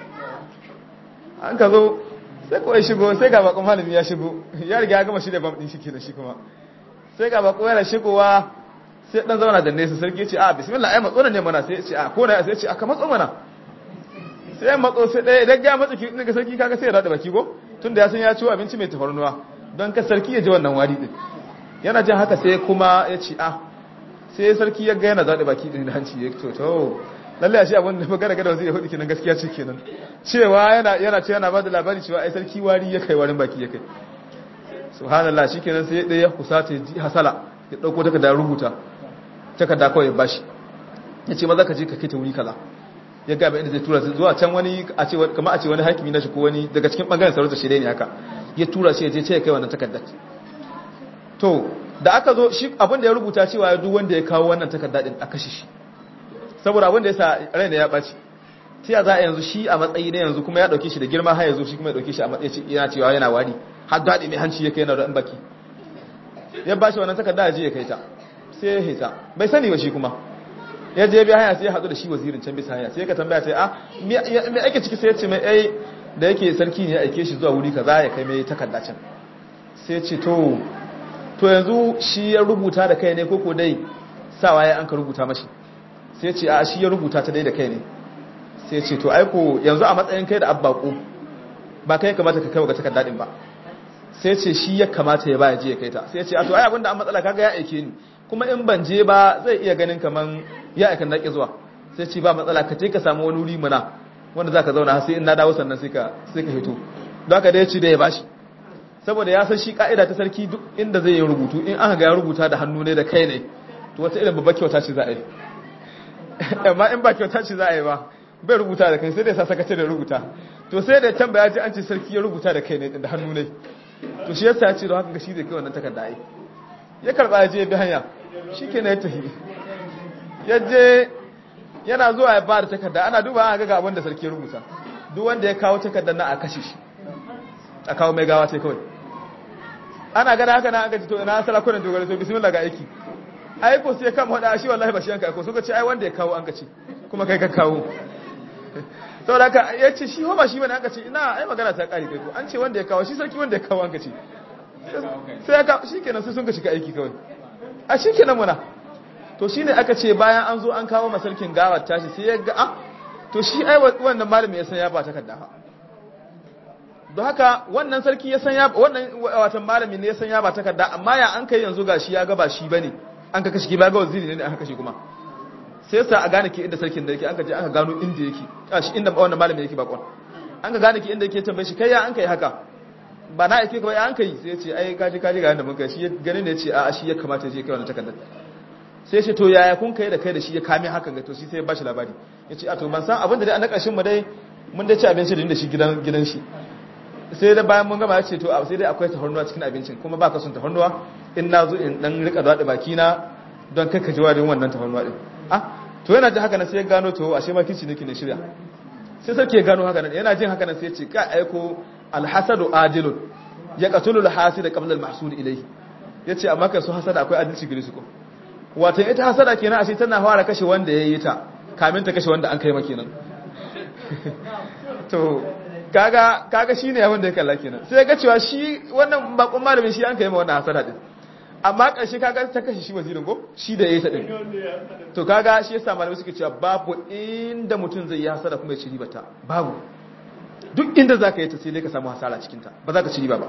an ka zo sai kawai shigo sai ga bakon malami ya shigo ya riga ya gama shi da bam din shi kenan shi kuma sai ga bako yana shigowa sai dan zauna da nesa sarki ce a bismillah ai matso ne mana sai ce a ko na sai ce aka matso mana sai matso sai dai idan ga matso kin ga sarki kaga sai ya rada baki go tunda ya san ya ci abinci mai tafarnuwa don ka sarki ya ji wannan wari din yana jin haka sai kuma ya ce a sai sarki ya ga yana zada baki din da hanci ya to to lalle a shi abin da magana ga da waziri hudu kenan gaskiya ce kenan cewa yana yana ce yana bada labari cewa ai sarki wari ya kai warin baki ya kai subhanallah shikenan sai ɗaya kusata ji hasala ya dauko takarda rubuta takarda kawai ya bashi yace maza ka je ka kita wuri kaza ya ga inda zai tura sai zuwa can wani a ce kamar a ce wani hakimi na shi ko wani daga cikin bangaren sarauta shi ne haka ya tura shi ya je ce ya kai wannan takardar to da aka zo shi abin da ya rubuta cewa duk wanda ya kawo wannan takarda din a kashe shi saboda abin da ya sa raina ya ɓaci ta za a yanzu shi a matsayi na yanzu kuma ya ɗauke shi da girma har yanzu shi kuma ya ɗauke shi a matsayi yana cewa yana wari har daɗi mai hanci ya kai yana da baki ya ba shi wannan takarda ya je ya kai ta sai ya hita bai sani ba shi kuma ya je biya hanya sai ya haɗu da shi wazirin can bisa hanya sai ka tambaya sai a me ake ciki sai ya ce mai ai da yake sarki ne ya aike shi zuwa wuri kaza ya kai mai takarda can sai ya ce to to yanzu shi ya rubuta da kai ne koko dai sawa ya an ka rubuta mashi sai ce a shi ya rubuta ta dai da kai ne sai ce to aiko yanzu a matsayin kai da abbako ba kai kamata ka kai ga takardar din ba sai ce shi ya kamata ya baya je ya kai ta sai ce a to ai abinda an matsala kaga ya aike ni kuma in ban je ba zai iya ganin kaman ya aika na zuwa sai ce ba matsala ka je ka samu wani wuri mana wanda zaka zauna sai in na dawo sannan sai ka sai ka fito don haka dai ci da ya bashi saboda ya san shi ka'ida ta sarki duk inda zai yi rubutu in aka ga ya rubuta da hannu ne da kai ne to wata irin babbar kyauta ce za a yi amma in ba kyauta ce za a yi ba bai rubuta da kai sai dai sa sakace da rubuta to sai da tambaya ji an ce sarki ya rubuta da kai ne da hannu ne to shi yasa ya ce da haka shi zai kai wannan takarda ai ya karba ya je bi hanya shikenan ya tafi ya je yana zuwa ya bada takarda ana duba an ga abin da sarki ya rubuta duk wanda ya kawo takardar na a kashe shi a kawo mai gawa sai kawai ana gada haka na aka ji to ina sarakunan dogara to bismillah ga aiki ai ko sai kama hada shi wallahi ba shi yanka ko suka ce ai wanda ya kawo an ka ce kuma kai ka kawo saboda haka ya ce shi ba shi bane aka ce ina ai magana ta kare kai ko an ce wanda ya kawo shi sarki wanda ya kawo an ka ce sai ya kawo shikenan sai sun ka shiga aiki kawai a shikenan muna to shine aka ce bayan an zo an kawo masarkin gawar tashi sai ya ga ah to shi ai wannan malami ya san ya ba takarda fa don haka wannan sarki ya san ya wannan watan malami ne ya san ya ba takarda amma ya an kai yanzu gashi ya ga ba shi bane an ka kashe ki ba ga waziri ne aka kashe kuma sai sa a gane ke inda sarkin da yake an ka je aka gano inda yake a shi inda wannan malami yake bakon an ka gane ke inda yake tambaye shi kai ya an kai haka ba na aike kawai an kai sai ya ce ai kaji kaji ga yanda mun kai shi ganin ne ya ce a shi ya kamata ya je kai wannan takardar sai ya ce to yaya kun kai da kai da shi ya kame hakan ga to shi sai ya bashi labari ya ce a to ban san abin da dai an ƙarshen mu dai mun dai ci abinci da shi gidan gidan shi sai da bayan mun gama ya ce to sai dai akwai tahornuwa cikin abincin kuma ba ka son tahornuwa in na zo in dan rika zaɗa baki na don kai ka ji warin wannan tahornuwa din ah to yana jin haka nan sai ya gano to ashe ma kici nake ne shirya sai sarki ya gano haka nan yana jin haka nan sai ya ce ka aiko alhasadu ajilun ya qatulu alhasid qabla almahsud ilayhi yace amma kai su hasada akwai adalci gare su ko wato ita hasada kenan ashe tana fara kashe wanda yayi ta kamin ta kashe wanda an kai maka kenan to kaga kaga shine abin da ya kalla kenan sai ga cewa shi wannan bakon malamin shi an kai ma wannan hasada din amma karshe kaga ta kashe shi wazirin ko shi da yayi ta din to kaga shi yasa malamai suke cewa babu inda mutum zai yi hasada kuma ya ci riba ta babu duk inda zaka yi ta sai dai ka samu hasara cikin ta ba za ka ci riba ba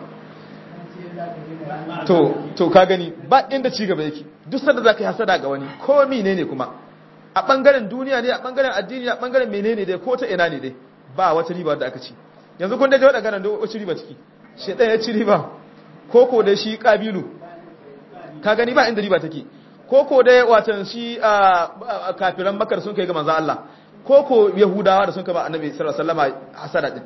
to to ka gani ba inda ci gaba yake duk sanda zaka yi hasada ga wani ko menene kuma a bangaren duniya ne a bangaren addini a bangaren menene dai ko ta ina ne dai ba wata riba da aka ci yanzu kun daje waɗanda ganin wacce riba ciki shaidan ya ci riba koko da shi ƙabilu ka gani ba inda riba take koko da watan shi kafiran makar sun kai ga manzan Allah koko yahudawa da sun kama annabi sallallahu alaihi wasallam hasada din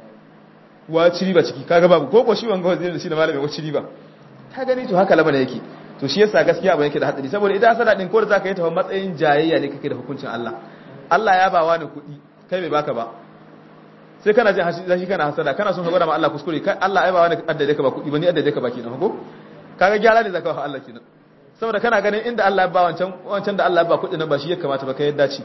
wa ci riba ciki kaga babu koko shi wanga wazirin shi da malami wacce riba ka gani to haka lamana yake to shi yasa gaskiya ba yake da hadari saboda ita hasada din ko da zaka yi ta matsayin jayayya ne kake da hukuncin Allah Allah ya ba wani kuɗi kai bai baka ba sai kana jin hashi kana hasada kana son ka gwada ma Allah kuskure kai Allah ai ba wani addade ka ba kudi ba ni addade ka ba kenan ko kaga gyara ne zaka wa Allah kenan saboda kana ganin inda Allah ya ba wancan wancan da Allah ya ba kudi nan ba shi ya kamata ba kai yadda ci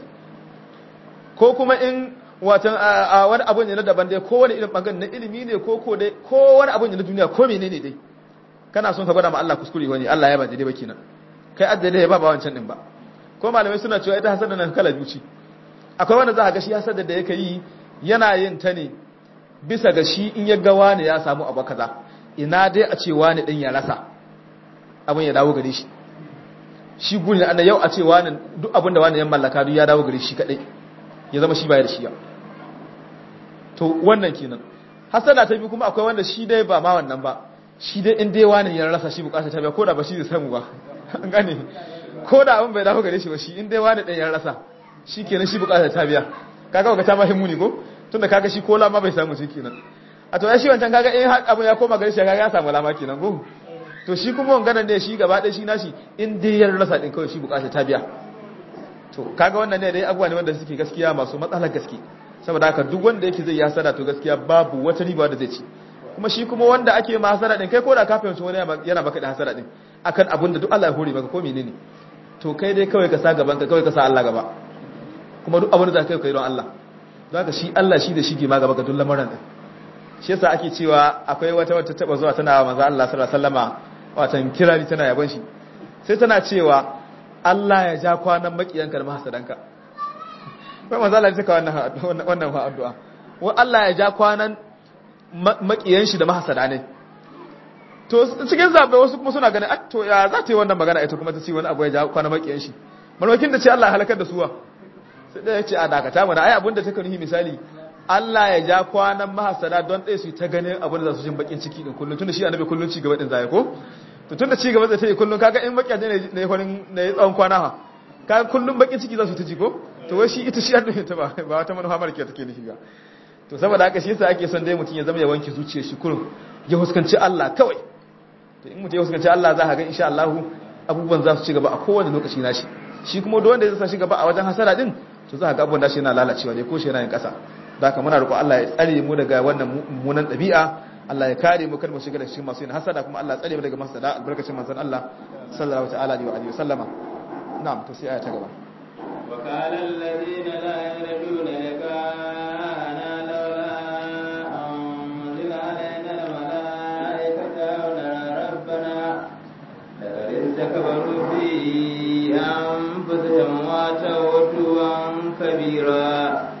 ko kuma in watan a wani abu ne na daban dai ko wani irin bangaren na ilimi ne ko ko dai ko wani abu ne na duniya ko menene dai kana son ka gwada ma Allah kuskure wani Allah ya ba daidai ba kenan kai addade ya ba ba wancan din ba ko malamai suna cewa ita hasada nan kala zuci akwai wanda za ka ga shi hasada da yake yi yana yin ta ne bisa ga shi in ya ga wani ya samu abu kaza ina dai a ce wani din ya rasa abin ya dawo gare shi shi guri na yau a ce wani duk abin da wani ya mallaka duk ya dawo gare shi kadai ya zama shi baya da shi ya to wannan kenan hasana ta bi kuma akwai wanda shi dai ba ma wannan ba shi dai in dai wani ya rasa shi bukata ta biya ko da ba shi zai samu ba an gane ko da abin bai dawo gare shi ba shi in dai wani din ya rasa shi kenan shi bukata ta biya kaga ga ta mahimmu ne ko tunda kaga shi kola ma bai samu shi kenan a to ya shi wancan kaga in abun ya koma gare shi kaga ya samu lama kenan ko to shi kuma wanganan ne shi gaba ɗaya shi nashi in dai ya rasa din kawai shi bukata ta biya to kaga wannan ne dai abubuwa ne wanda suke gaskiya masu matsalar gaske saboda haka duk wanda yake zai yi hasara to gaskiya babu wata riba da zai ci kuma shi kuma wanda ake ma hasara din kai ko da ka fahimci wani yana baka da hasara din akan abun da duk Allah ya hore maka ko menene to kai dai kawai ka sa gaban ka kawai ka sa Allah gaba kuma duk abin da za ka yi don Allah za ka shi Allah shi da shi ke ma gaba ga duk lamarin din shi yasa ake cewa akwai wata wata taba zuwa tana manzo Allah sallallahu alaihi wasallama watan kirari tana yabon shi sai tana cewa Allah ya ja kwanan makiyanka da mahasadanka kai manzo Allah ya saka wannan wannan addu'a wa Allah ya ja kwanan makiyan shi da mahasada ne to cikin zabe wasu kuma suna ganin to ya za ta yi wannan magana ita kuma ta ce wani abu ya ja kwanan makiyan shi malwakin da ce Allah ya halakar da suwa sai ɗaya ce a dakata mana ai abinda ta nuhi misali Allah ya ja kwanan mahasada don ɗaya su ta ganin abin da za su jin bakin ciki din kullum tunda shi annabi kullum ci gaba din zai ko to tunda ci gaba zai ta yi kullum kaga in makiyaje ne ne farin ne tsawon kwana ha kaga kullum bakin ciki za su ta ji ko to wai shi ita shi annabi ta ba ba wata manufa mara kyau take nufi ba to saboda haka shi yasa ake son dai mutum ya zama ya wanke zuciyar shi kullum ya huskanci Allah kawai to in mutum ya fuskanci Allah za ka ga insha Allah abubuwan za su ci gaba a kowane lokaci nashi shi kuma duk wanda ya sa shi gaba a wajen hasara din to za ka ga abubuwan nashi yana lalacewa ne ko shi yana yin kasa da haka muna roƙo Allah ya tsare mu daga wannan mummunan ɗabi'a Allah ya kare mu kar mu shiga da cikin masu yin hasada kuma Allah ya tsare mu daga masada albarkacin manzon Allah sallallahu ta'ala alaihi wa alihi wasallama na'am to sai aya ta gaba وقال الذين لا يرجون لقاءنا لولا أنزل علينا الملائكة أو نرى ربنا لقد استكبروا في أنفسهم واتوا كبيرا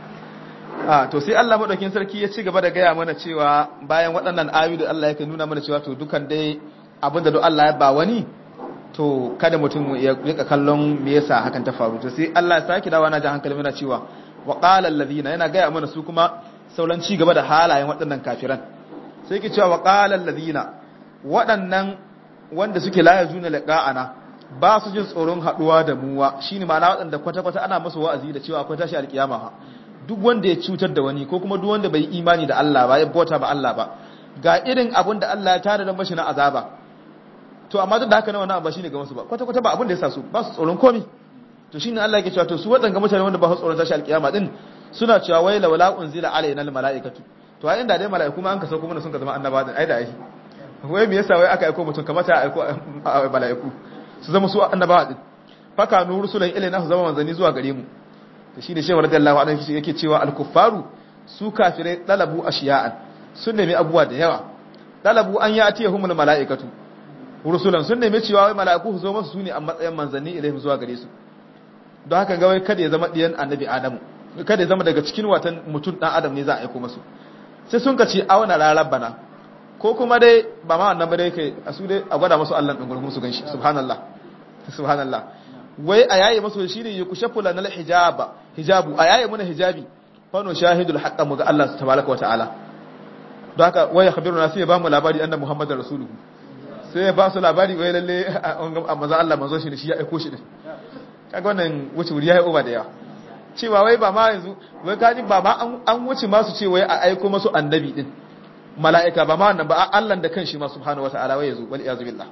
a to sai Allah madaukin sarki ya ci gaba da gaya mana cewa bayan waɗannan ayoyi da Allah yake nuna mana cewa to dukan dai abinda da Allah ya ba wani to kada mutum ya rika kallon me yasa hakan ta faru to sai Allah ya saki dawa na jan hankali mana cewa wa qala alladhina yana gaya mana su kuma sauran ci gaba da halayen waɗannan kafiran sai yake cewa wa qala alladhina waɗannan wanda suke la yazuna liqa'ana ba su jin tsoron haduwa da muwa shine ma'ana waɗanda kwata-kwata ana masa wa'azi da cewa akwai tashi alkiyama ha duk wanda ya cutar da wani ko kuma duk wanda bai imani da Allah ba ya bauta ba Allah ba ga irin abin da Allah ya tare da mashi na azaba to amma duk da haka na wannan ba shine ga musu ba kwata kwata ba abin da ya sa su ba su tsoron komi to shine Allah yake cewa to su wadanga mutane wanda ba su tsoron tashi alkiyama din suna cewa wai la wala unzila alaina al malaikatu to ai inda dai malaiku ma an ka sauko mana sun ka zama annaba din ai da ai wai me yasa wai aka aiko mutum kamata ya aiko malaiku su zama su annabawa din faka nur rusulan ilaina su zama manzani zuwa gare mu to shine shehu radiyallahu anhu yake cewa al-kuffaru su kafirai dalabu ashiya'an sun nemi abubuwa da yawa dalabu an ya atiyahumul mala'ikatu rusulan sun nemi cewa wai mala'iku su zo masu sune a matsayin manzanni ilaihim zuwa gare su don haka ga wai kada ya zama diyan annabi adamu kada ya zama daga cikin watan mutum dan adam ne za a aiko masu sai sun kace auna rarabbana ko kuma dai ba ma wannan ba dai kai a su dai a gwada masu Allah din gurgun su ganshi subhanallah subhanallah wai a yaye masu shi ne yukushafu lanal hijaba hijabu a yaye muna hijabi fano shahidul haqqa mu ga Allah tabaraka wataala don haka wai ya khabiruna sai ya ba mu labari annabi muhammadar rasuluhu sai ya ba su labari wai lalle a maza Allah manzo shi ne shi ya aiko shi din kaga wannan wuce wuri yayi over da yawa cewa wai ba ma yanzu wai kaji ba ma an wuce ma su ce wai a aiko masu annabi din mala'ika ba ma wannan ba Allah da kanshi ma subhanahu wataala wai yazo wal iyazu billah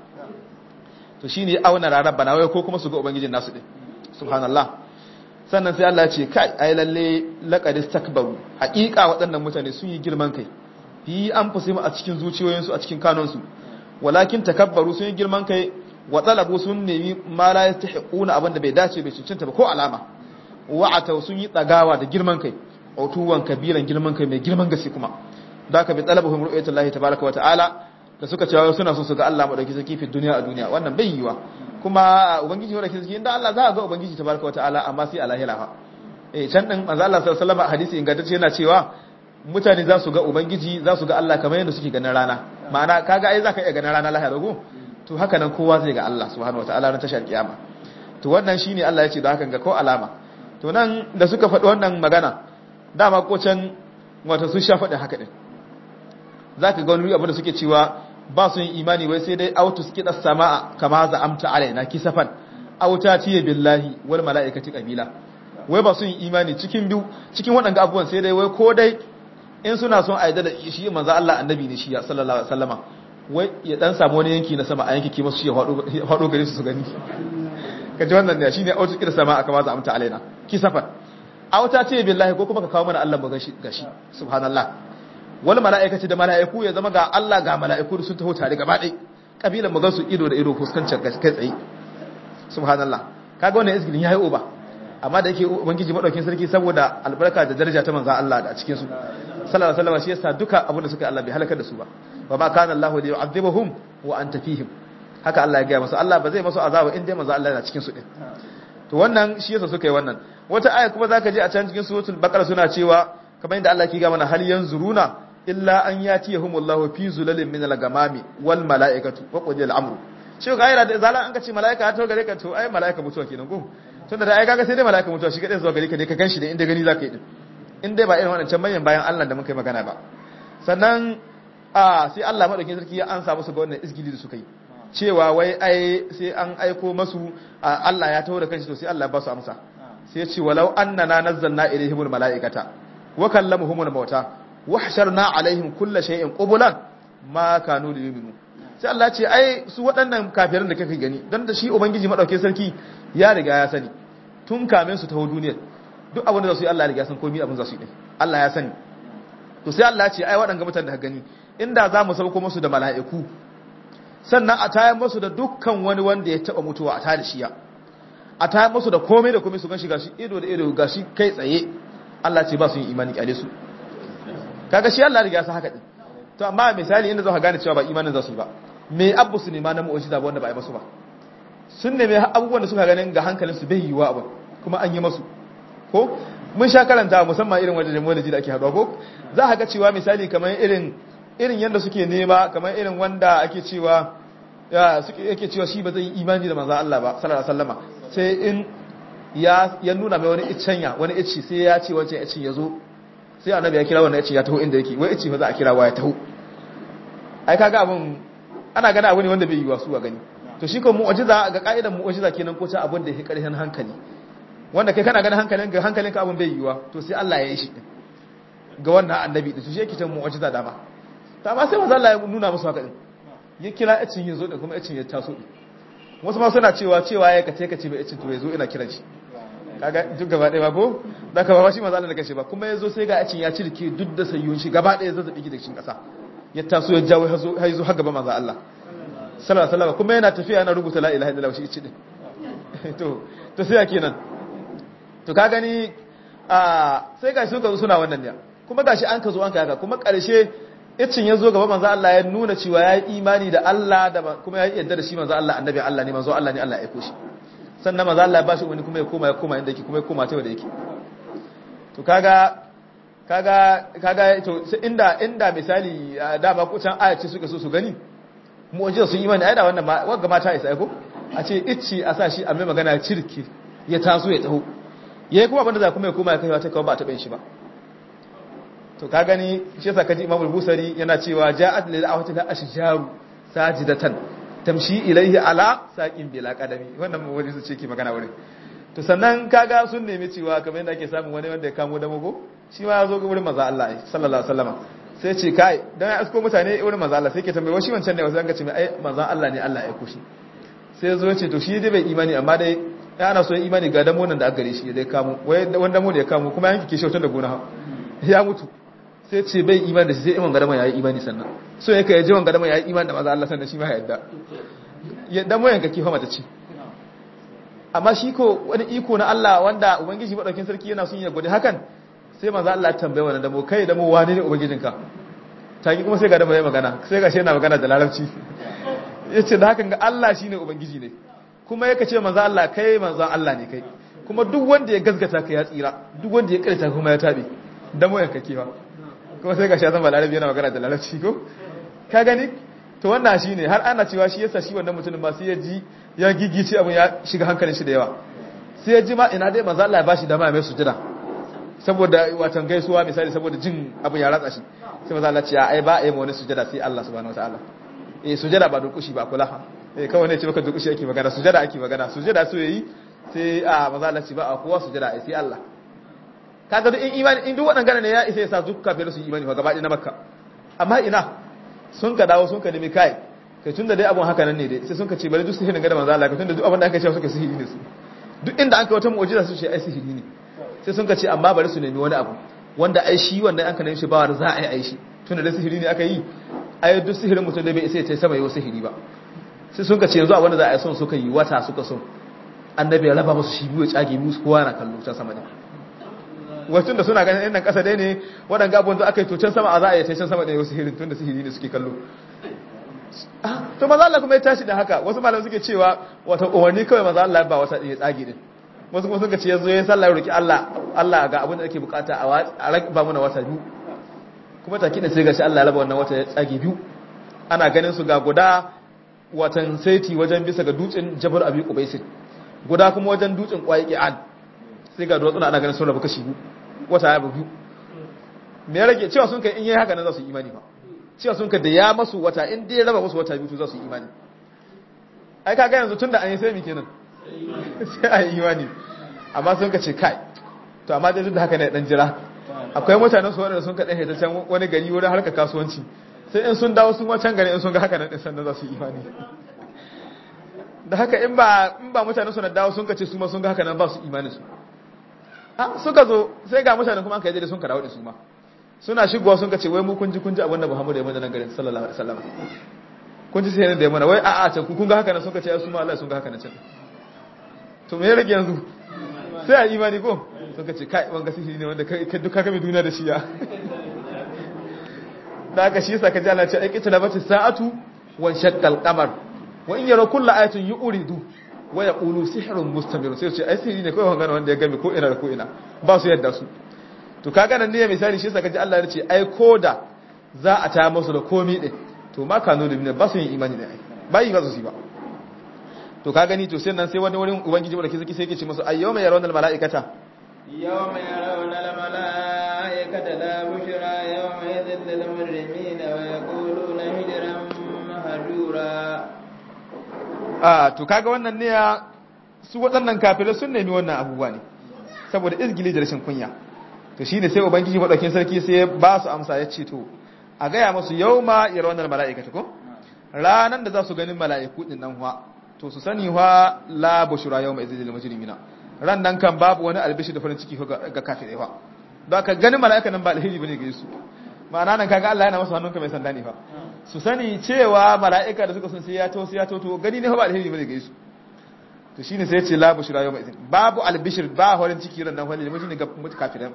to shine ya auna rarar bana wai ko kuma su ga ubangijin nasu din subhanallah sannan sai Allah ya ce kai ai lalle laqad istakbaru haqiqa waɗannan mutane sun yi girman kai fi an fusimu a cikin zuciyoyinsu a cikin kanonsu walakin takabbaru sun yi girman kai wa talabu sun nemi ma la yastahiquna abinda bai dace bai cancanta ba ko alama wa'ata sun yi tsagawa da girman kai autuwan kabiran girman kai mai girman gaske kuma da ka bi talabuhum ru'yatullahi tabaaraka wa ta'ala da suka cewa suna so su ga Allah madauki sarki fi duniya a duniya wannan bai yiwa kuma ubangiji madauki sarki inda Allah za a ga ubangiji tabaaraka wa ta'ala amma sai a lahira fa eh can din manzo Allah sallallahu alaihi wasallam hadisi ingantacce yana cewa mutane za su ga ubangiji za su ga Allah kamar yadda suke ganin rana ma'ana kaga ai zaka iya ganin rana lahira ko to haka nan kowa zai ga Allah subhanahu wataala ran tashar kiyama to wannan shine Allah ya ce da hakan ga ko alama to nan da suka faɗi wannan magana dama ko can wato sun sha faɗi haka din zaka ga wani abu da suke cewa ba su yin imani wai sai dai autu suke da sama'a kama za amta alaina kisafan auta tiye billahi wal mala'ikati qabila wai ba su yin imani cikin biyu cikin waɗanda abubuwan sai dai wai ko dai in suna son a da shi manzo Allah annabi ne shi sallallahu alaihi wasallama wai ya dan samu wani yanki na sama a yanki masu shi ya hado gare su su gani kaji wannan ne shine autu kida sama aka maza amta alaina kisafan auta ce billahi ko kuma ka kawo mana Allah mu gashi gashi subhanallah wal malaikati da malaiku ya zama ga Allah ga malaiku sun taho tare gaba ɗaya kabilan mu gansu ido da ido fuskancin kai tsaye subhanallah kaga wannan izgilin yayi oba amma da yake ubangiji madaukin sarki saboda albarka da daraja ta manzo Allah da a cikin su sallallahu alaihi wasallam shi yasa duka abin da suka Allah bai halakar da su ba wa ma kana Allah li yu'adhibuhum wa anta fihim haka Allah ya ga masa Allah ba zai masu azaba in dai manzo Allah yana cikin su din to wannan shi yasa suka yi wannan wata aya kuma zaka je a can cikin suratul baqara suna cewa kamar yadda Allah ke ga mana hal yanzuruna illa an yatiyahumullahu fi zulalin min al-gamami wal malaikatu wa qudil amru shi ga ayar da zalan an ka ce malaika ya to gare ka to ai malaika mutuwa kenan ko tunda da ai kaga sai dai malaika mutuwa shi kadai zuwa gare ka dai ka ganshi da inda gani zaka yi din in dai ba irin waɗancan manyan bayan Allah da muka yi magana ba sannan a sai Allah madaukakin sarki ya ansa musu ga wannan izgili da suka yi cewa wai ai sai an aiko masu Allah ya taho da kanshi to sai Allah ba su amsa sai ya ce walau annana nazzalna ilaihimul malaikata wa kallamuhumul mauta wa hasharna alaihim kulla shay'in qubulan ma kanu liyuminu sai Allah ce ai su waɗannan kafirin da kake gani don da shi ubangiji madauke sarki ya riga ya sani tun kamin su taho duniyar duk abin da za su yi Allah ya riga san komai abin za su yi din Allah ya sani to sai Allah ce ai waɗanga mutanen da ka gani inda za mu sauko musu da mala'iku sannan a tayar musu da dukkan wani wanda ya taba mutuwa a tayar da shiya a tayar musu da komai da komai su gan shi gashi ido da ido gashi kai tsaye Allah ce ba su yi imani kyale su kaga shi Allah riga ya san haka din to amma misali inda za ka gane cewa ba imanin za su yi ba me abu su nema na mu'ujiza ba wanda ba a yi masu ba sun neme abubuwan da suka ganin ga hankalin su bai yiwa abin kuma an yi masu ko mun sha karanta musamman irin wajen jami'ai da ake haɗuwa ko za ka ga cewa misali kamar irin irin yadda suke nema kamar irin wanda ake cewa ya suke yake cewa shi ba zai yi imani da manzo Allah ba sallallahu alaihi wasallama sai in ya ya nuna mai wani iccenya wani icci sai ya ce wancan iccin ya zo sai annabi ya kira wannan icci ya taho inda yake wai icci fa za a kira wa ya taho ai kaga abun ana gana abu ne wanda bai yi wasu a gani to shi ko mu'jiza ga ka'idan mu'jiza kenan ko ta abun da yake karhin hankali wanda kai kana ganin hankalin ga hankalinka abun bai yiwa to sai Allah ya yi shi ga wannan annabi din shi yake ta mu'jiza dama ta ma sai manzo Allah ya nuna musu haka din ya kira icin ya zo da kuma icin ya taso din wasu ma suna cewa cewa ya kace kace bai icin to ya zo ina kiran shi kaga duk gaba ɗaya ba ko da ka ba shi manzo Allah da kace ba kuma ya zo sai ga icin ya cirke duk da sayyun shi gaba ɗaya zazzabi da cikin ƙasa ya taso ya jawo har zo har gaba manzo Allah sallallahu alaihi wasallam kuma yana tafiya yana rubuta la ilaha illallah shi ici din to to sai kenan to ka gani a sai gashi suka zo suna wannan ne kuma gashi an ka zo an ka haka kuma ƙarshe icin ya zo gaba manzo Allah ya nuna cewa ya yi imani da Allah da kuma ya yi yadda da shi manzo Allah annabi Allah ne manzo Allah ne Allah ya aiko shi sannan manzo Allah ya bashi wani kuma ya koma ya koma inda yake kuma ya koma ta wanda yake to kaga kaga kaga to inda inda misali da ba ku can ayace suka so su gani mu'jiza sun imani ai da wannan wagga mata isa ko a ce icci a sa shi a mai magana cirki ya taso ya taho yayi kuma abinda za kuma ya koma ya kai ta kawo ba ta bin shi ba to ka gani shi yasa kaji Imam Busari yana cewa ja'at lil awati la ashjaru sajidatan tamshi ilayhi ala saqin bila qadami wannan mu wani su ce ke magana wurin to sannan kaga sun nemi cewa kamar yadda ake samun wani wanda ya kamo da mago shi ma ya zo ga wurin manzo Allah sallallahu alaihi wasallam sai ce kai dan ya asko mutane wurin manzo Allah sai ke tambaye shi wancan ne wasu an ga ce mai ai manzo Allah ne Allah ya aiko shi sai ya zo ce to shi dai bai imani amma dai ya ana so ya imani ga damo nan da aka gare shi dai kamo wai wanda mu da ya kamo kuma yanki ke shautar da gona ya mutu sai ce bai imani da shi sai iman gadama ya yi imani sannan so yake ya ji wan gadama ya yi imani da maza Allah sannan shi ma ya yadda yadda mu yanka kifa mata ce amma shi ko wani iko na Allah wanda ubangiji madaukin sarki yana son ya gode hakan sai maza Allah ya tambaye wannan damo kai damo wani ne ubangijinka taki kuma sai ga damo ya magana sai ga shi yana magana da larabci yace da hakan ga Allah shine ubangiji ne kuma yake ce maza Allah kai manzon Allah ne kai kuma duk wanda ya gaskata ka ya tsira duk wanda ya karanta kuma ya tabe damo yanka kifa kuma sai ga shazan balarabi yana magana da larabci ko ka gani to wannan shi ne har ana cewa shi yasa shi wannan mutumin ba sai ya ji ya gigice abin ya shiga hankalin shi da yawa sai ya ji ma ina dai manzo Allah ya bashi dama mai sujada saboda watan gaisuwa misali saboda jin abin ya ratsa shi sai manzo Allah ya ce ai ba ai mu wani sujada sai Allah subhanahu wataala eh sujada ba durkushi ba kula eh kawai ne ce maka durkushi ake magana sujada ake magana sujada so yayi sai a manzo Allah ya ce ba a kowa sujada ai sai Allah kaga duk in imani in duk waɗannan ne ya isa ya sa duk kafirai su imani fa gaba ɗaya na makka amma ina sun ka dawo sun ka nemi kai kai tunda dai abun haka nan ne dai sai sun ka ce bari duk sihirin ga da manzo Allah tunda duk abin da aka ce suka sihiri ne su duk inda an kai wata mu'jiza su ce ai sihiri ne sai sun ka ce amma bari su nemi wani abu wanda ai shi wanda an ka nemi shi ba za a yi ai shi tunda dai sihiri ne aka yi ai duk sihirin mutum da bai isa ya tai sama yau sihiri ba sai sun ka ce yanzu a wanda za a yi son suka yi wata suka son annabi ya raba musu shi biyu ya tsage musu kowa na kallo ta sama ne wacin da suna ganin nan kasa dai ne waɗanda abubuwan da aka yi tocen sama a za a yi tocen sama da yau sihirin tun da sihiri ne suke kallo to maza Allah kuma ya tashi da haka wasu malam suke cewa wata umarni kawai maza Allah ba wata ya tsage din wasu kuma suka ce yanzu ya sallah ya roki Allah Allah ga abin da ake bukata a ba muna wata biyu kuma take da sai gashi Allah ya raba wannan wata ya tsage biyu ana ganin su ga guda watan saiti wajen bisa ga dutsen Jabal Abi Qubaisin guda kuma wajen dutsen Qaiqi'an sai ga duwatsuna ana ganin sun rabu kashi biyu wata ya biyu me ya rage cewa sun kai in yi haka nan za su yi imani ba cewa sun kai da ya masu wata in dai raba musu wata biyu to za su yi imani ai kaga yanzu tunda an yi sai mi kenan sai a yi imani amma sun ka ce kai to amma dai duk da haka ne dan jira akwai mutanen su wanda sun ka dan hita can wani gari wurin harkar kasuwanci sai in sun dawo sun wancan gari in sun ga haka nan din sannan za su yi imani da haka in ba in ba mutane su na dawo sun kace su ma sun ga haka nan ba su imani su ah suka zo sai ga mutane kuma an kai da sun ka dawo da su ma suna shigowa sun kace wai mu kun ji kun ji abin da Muhammadu ya mana nan garin sallallahu alaihi wasallam kun ji sai ne da ya mana wai a'a can kun ga haka nan sun kace ai su ma Allah sun ga haka nan can to me ya rage yanzu sai a imani ko sun kace kai wanga sihiri ne wanda kai duka kame duniya da shi ya da aka shi yasa kaji Allah ce ai kitana bata sa'atu wan shaqqal qamar wa in yara kullu ayatin yuridu wa yaqulu sihrun mustamir sai ce ai sihiri ne kai wanga wanda ya game ko ina da ko ina ba su yadda su to kaga nan ne misali shi yasa kaji Allah ya ce ai koda za a ta musu da komi din to ma kanu da ba su yin imani da ai ba yi ba su ba to ka gani to sai nan sai wani wurin ubangiji da kike sai yake ce musu ayyawma yarawna almalaikata yawma yarawna almalaikata la bushra yawma idhil lil mujrimina wa yaquluna hijran mahjura ah to kaga wannan ne ya su waɗannan kafirai sun nemi wannan abubuwa ne saboda izgili da rashin kunya to shine sai ubangiji madaukin sarki sai ba su amsa ya ce to a gaya musu yawma yarawna almalaikata ko ranan da za su ganin mala'iku din nan fa to su sani wa la bushra yawma idhil lil mujrimina ran nan kan babu wani albishi da farin ciki ga kafirai fa don ka ganin mala'ika nan ba alheri bane ga su ma'ana nan kaga Allah yana masa hannunka mai sanda ne fa su sani cewa mala'ika da suka sun sai ya to sai ya to to gani ne fa ba alheri bane ga su to shine sai ya ce la bushra yawma idhil babu albishir ba farin ciki ran nan fa lil mujrimina ga kafirai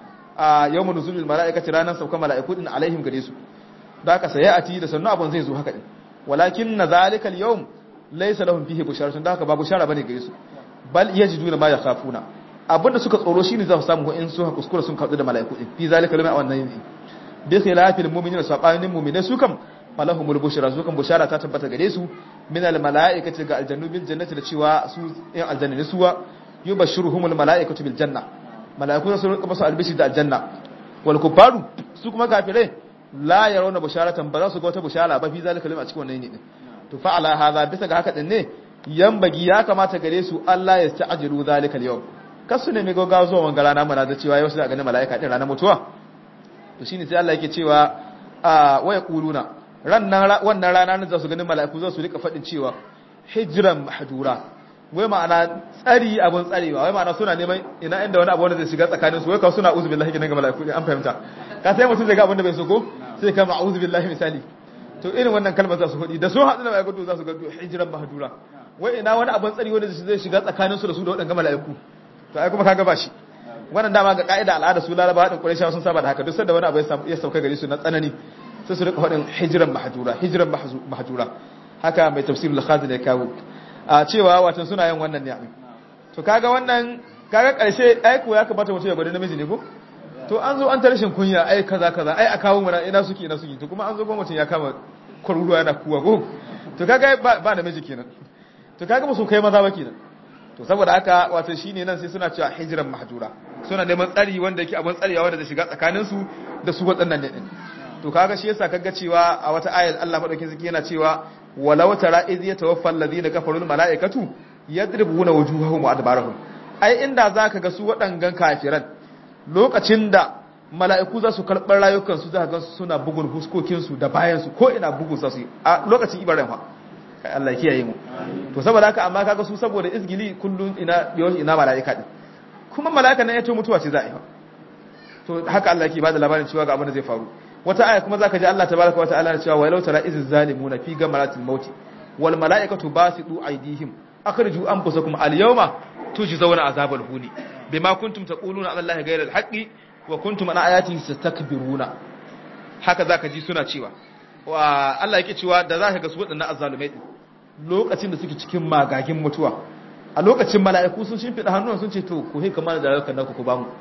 a yawma nuzulul mala'ikati ranan sauka mala'iku din alaihim gare su da ka sai ati da sannu abun zai zo haka din walakin na zalikal yawm laysa lahum fihi busharatun da haka ba bushara bane gare su bal yajiduna ma yakhafuna abinda suka tsoro shine za su samu in su kuskura sun kadu da mala'iku din fi zalika lamma wannan yin bi khilafil mu'minina sabanin mu'minai su kam malahumul bushara su kam bushara ta tabbata gare su min al mala'ikati ga aljannu bil jannati da cewa su yan aljanna ne suwa yubashshiruhumul mala'ikatu bil janna mala'iku su rinka musu albishi da aljanna wal kufaru su kuma kafirai la yarawna busharatan ba za su ga wata bushara ba fi zalika lamma a cikin wannan yin din to fa ala hadha bisa ga haka din ne yambagi ya kamata gare su Allah ya ta'ajiru zalika al-yawm kasu ne mai gogawa zuwa wanga rana mana da cewa yau sai ga mala'ika din ranar mutuwa to shine sai Allah yake cewa a waya kuluna rannan wannan rana ne za su ganin mala'iku za su rika fadin cewa hijran mahjura wai ma'ana tsari abun tsarewa wai ma'ana suna neman ina inda wani abu wanda zai shiga tsakanin su wai ka suna uzu billahi ga mala'iku an fahimta ka sai mutum zai ga abin da bai so ko sai ka ma'uzu billahi misali to irin wannan kalmar za su faɗi da sun haɗu da mala'iku za su ga hijran mahjura wai ina wani abin tsari wanda zai shiga tsakanin su da su da waɗanda mala'iku to ai kuma kaga ba shi wannan dama ga ka'ida al'ada su laraba hadin quraishawa sun saba da haka duk sanda wani abu ya sauka gare su na tsanani sai su rika faɗin hijran mahjura hijran mahjura haka mai tafsirul khazin ya kawo a cewa watan suna yin wannan ne to kaga wannan kaga karshe ai ko ya kamata mutum ya gwada namiji ne ko to an zo an ta rashin kunya ai kaza kaza ai a kawo mana ina suke ina suke to kuma an zo gwamnatin ya kama kwaruruwa yana kuwa ko to kaga ba namiji kenan to kaga musu kai maza ba kenan to saboda haka wato shine nan sai suna cewa hijran mahjura suna neman tsari wanda yake abun tsarewa wanda zai shiga tsakanin su da su waɗannan ne din to kaga shi yasa kaga cewa a wata ayat Allah madaukakin sarki yana cewa walau tara iz yatawaffa alladhina kafaru almalaikatu yadribuna wujuhahum wa adbarahum ai inda zaka ga su waɗangan kafiran lokacin da mala'iku za su karɓar rayukan su zaka ga suna bugun huskokin su da bayan su ko ina bugun sa su a lokacin ibaran fa kai Allah ya kiyaye mu to saboda haka amma kaga su saboda izgili kullun ina yawan ina mala'ika din kuma mala'ika nan ya ce mutuwa ce za a yi to haka Allah yake bada labarin cewa ga abin da zai faru wata aya kuma zaka ji Allah tabaraka wa ta'ala cewa walau tara iz zalimuna fi gamaratil mauti wal mala'ikatu basitu aydihim akhriju anfusakum al yawma tujzauna azabal huni bima kuntum taquluna ala allahi ghayra al haqqi wa kuntum an ayatihi tastakbiruna haka zaka ji suna cewa wa Allah yake cewa da zaka ga su wadannan azzalumai din lokacin da suke cikin magagin mutuwa a lokacin mala'iku sun shimfida hannun sun ce to ku he kamar da rayukan naku ku ba mu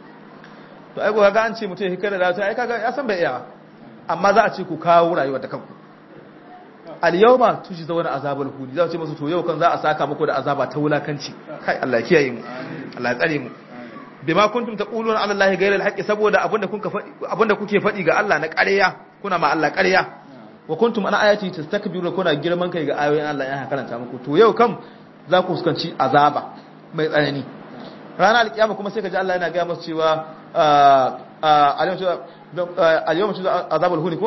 to ai ga an ce mutum ya hikar da ta ai kaga ya san bai iya amma za a ce ku kawo rayuwar da kanku al yawma tujzauna azabul huni za a ce musu to yau kan za a saka muku da azaba ta wulakanci kai Allah ya kiyaye mu Allah ya tsare mu bima kuntum taquluna ala allahi ghayra al saboda abinda kuka faɗi abinda kuke faɗi ga Allah na ƙarya kuna ma Allah ƙarya wa kuntum ana ayati tastakbiruna kuna girman kai ga ayoyin Allah ya karanta muku to yau kam za ku fuskanci azaba mai tsanani ranar alkiyama kuma sai ka ji Allah yana ga masu cewa al-yawma tujza azabul huni ko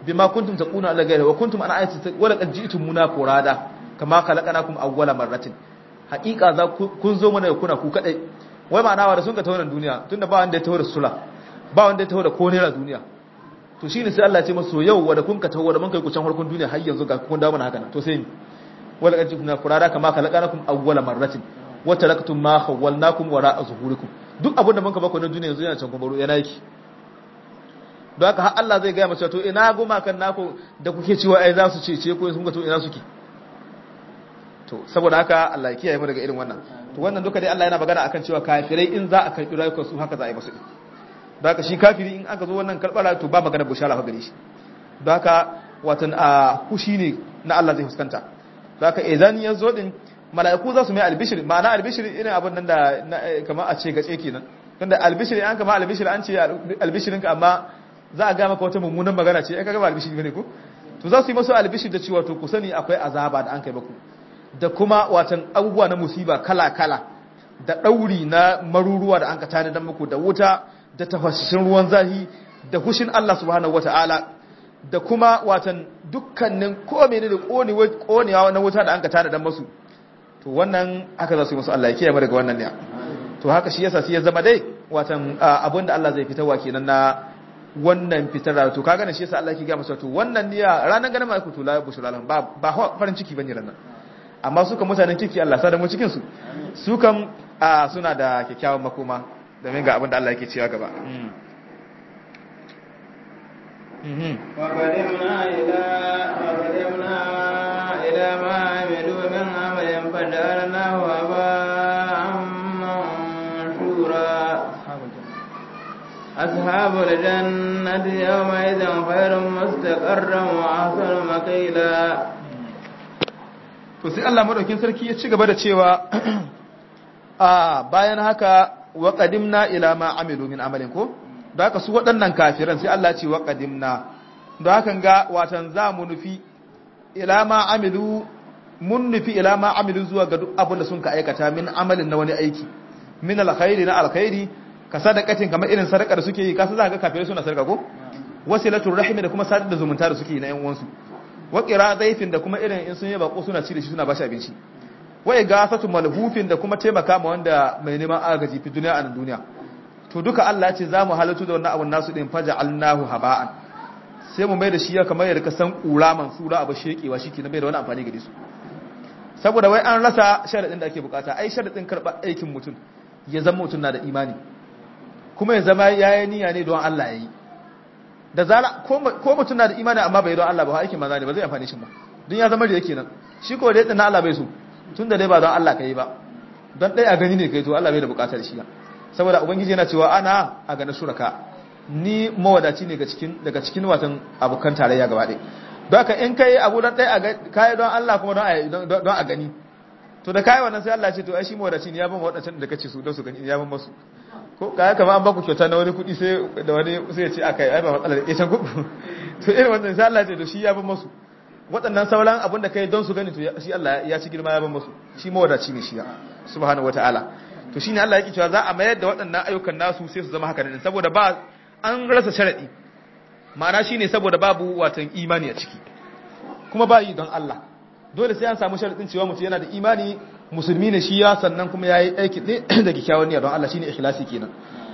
bima kuntum taquna ala ghayri wa kuntum ana ayati wa laqad ji'tum muna furada kama khalaqnakum awwala marratin haqiqa za kun zo mana kuna ku kadai wai ma'ana wa da sun ka tawo duniya tunda ba wanda ya tawo da sula ba wanda ya tawo da ko naira duniya to shine sai Allah ya ce masu yau wa da kun ka tawo da mun kai ku can harkun duniya har yanzu ga kun dawo mana haka to sai ni wa laqad ji'tum muna furada kama khalaqnakum awwala marratin wa taraktum ma khawwalnakum wara'a zuhurikum duk abin da mun ka baku na duniya yanzu yana can kuma yana yake don haka har Allah zai gaya mace to ina gumakan naku da kuke cewa ai za su cece ko sun ga to ina suke to saboda haka Allah ya kiyaye mu daga irin wannan to wannan duka dai Allah yana magana akan cewa kafirai in za a karbi rayuwar su haka za a yi musu don haka shi kafiri in aka zo wannan karbara to ba magana bushara fa gare shi don haka watan a kushi ne na Allah zai fuskanta don haka idan ya zo din mala'iku za su mai albishir ma'ana albishir irin abin nan da kamar a ce gace kenan tunda albishir an kama albishir an ce albishirinka amma za a gama wata mummunan magana ce aka gaba albishir bane ko to za su yi masu albishir da cewa to ku sani akwai azaba da an kai baku da kuma watan abubuwa na musiba kala kala da dauri na maruruwa da an ka tani dan muku da wuta da tafashin ruwan zahi da hushin Allah subhanahu wataala da kuma watan dukkanin ko menene da konewa na wuta da an ka tani dan musu to wannan haka za su yi musu Allah ya kiyaye mu daga wannan ne to haka shi yasa sai ya zama dai watan abinda Allah zai fitarwa kenan na wannan fitar to kaga ne shi yasa Allah yake ga masa to wannan niyya ranan ganin mai kutu la bushra lahum ba ba farin ciki bane ranan amma suka mutanen kiki Allah sa da mu cikin su su kam suna da kyakkyawan makoma domin ga abin da Allah yake cewa gaba وقدمنا إلى وقدمنا إلى ما عملوا من عمل فجعلناه هباء منثورا أصحاب الجنة يومئذ خير مستقرا وأحسن مقيلا to sai Allah madaukin sarki ya ci gaba da cewa a bayan haka wa qadimna ila ma amilu min amalin ko da haka su waɗannan kafiran sai Allah ce wa qadimna da haka ga watan za mu nufi ila ma amilu mun nufi ila ma amilu zuwa ga duk abin da sun ka aikata min amalin na wani aiki min alkhairi na alkhairi ka sadakatin kamar irin sadaka da suke yi ka za ga kafirai suna sadaka ko wasilatul rahimi da kuma sadar da zumunta da suke yi na yan uwansu wa qira zaifin da kuma irin in sun yi bako suna ci da shi suna bashi abinci wa igasatu malhufin da kuma taimaka ma wanda mai neman agaji fi duniya a nan duniya to duka Allah ya ce za mu halatu da wannan abun nasu din faja'alnahu haba'an sai mu mai da shi kamar yadda ka san kura mansura abu shekewa shi ke na bai da wani amfani gare su saboda wai an rasa sharadin da ake bukata ai sharadin karɓar aikin mutum ya zama mutum na da imani kuma ya zama yayi niyya ne don Allah yayi da zara ko mutum na da imani amma bai don Allah ba aikin maza ne ba zai amfani shi ba don ya zama da yake nan shi ko da yadda na Allah bai so tun da dai ba don Allah kai ba don ɗaya a gani ne kai to Allah bai da bukatar shi saboda ubangiji yana cewa ana a ganin shuraka ni mawadaci ne daga cikin watan abokan tarayya gaba ɗaya don haka in kai abu don ɗaya a kayi don Allah kuma don a gani to da kayi wannan sai Allah ce to ai shi mawadaci ne ya ban waɗancan da kace su don su gani ya ban masu ko kaya kama an baku kyauta na wani kuɗi sai da wani sai ya ce aka yi ai ba matsalar ya can kuɗi to irin wannan sai Allah ce to shi ya ban masu waɗannan sauran abin da kai don su gani to shi Allah ya ci girma ya ban masu shi mawadaci ne shi ya subhanahu wataala to shine Allah yake cewa za a mayar da waɗannan ayyukan nasu sai su zama haka ne saboda ba an rasa sharadi ma'ana shine saboda babu watan imani a ciki kuma ba yi don Allah dole sai an samu sharadin cewa mutum yana da imani musulmi ne shi ya sannan kuma yayi aiki ne da kikkiawan niyya don Allah shine ikhlasi kenan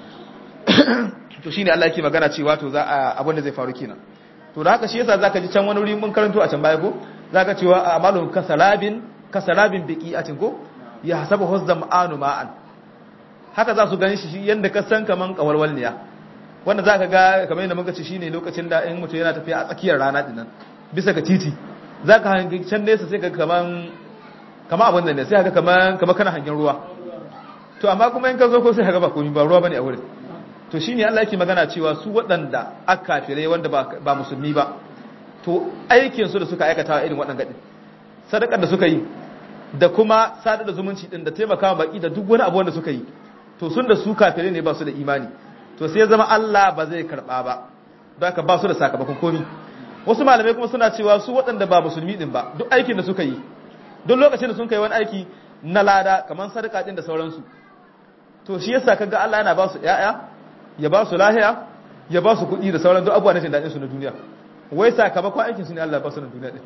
to shine Allah yake magana cewa to za a abin da zai faru kenan to da haka shi yasa zaka ji can wani wuri mun karanto a can baya ko zaka cewa amalun kasarabin kasarabin biqi'atin ko ya hasabu huzzam anu ma'an haka za su gani shi yanda ka san kaman kawalwalniya wanda za ka ga kamar yadda muka ce shine lokacin da in mutum yana tafiya a tsakiyar rana dinnan bisa ga titi za ka hangi can nesa sai ka kaman kama abin da ne sai ka kaman kama kana hangen ruwa to amma kuma in ka zo ko sai ka ga ba komai ba ruwa bane a wurin to shine Allah yake magana cewa su waɗanda aka kafirai wanda ba musulmi ba to aikin su da suka aikata irin waɗannan gadin sadakar da suka yi da kuma sadar da zumunci din da taimakawa baki da duk wani abu wanda suka yi to sun da su kafirai ne ba su da imani to sai ya zama Allah ba zai karba ba don haka ba su da sakamakon komi wasu malamai kuma suna cewa su waɗanda ba musulmi din ba duk aikin da suka yi duk lokacin da sun kai wani aiki na lada kamar sadaka din da sauransu to shi yasa kaga Allah yana ba su ƴaƴa ya ba su lahiya ya ba su kuɗi da sauran duk abubuwa na jin daɗin su na duniya wai sakamakon aikin su ne Allah ba su na duniya din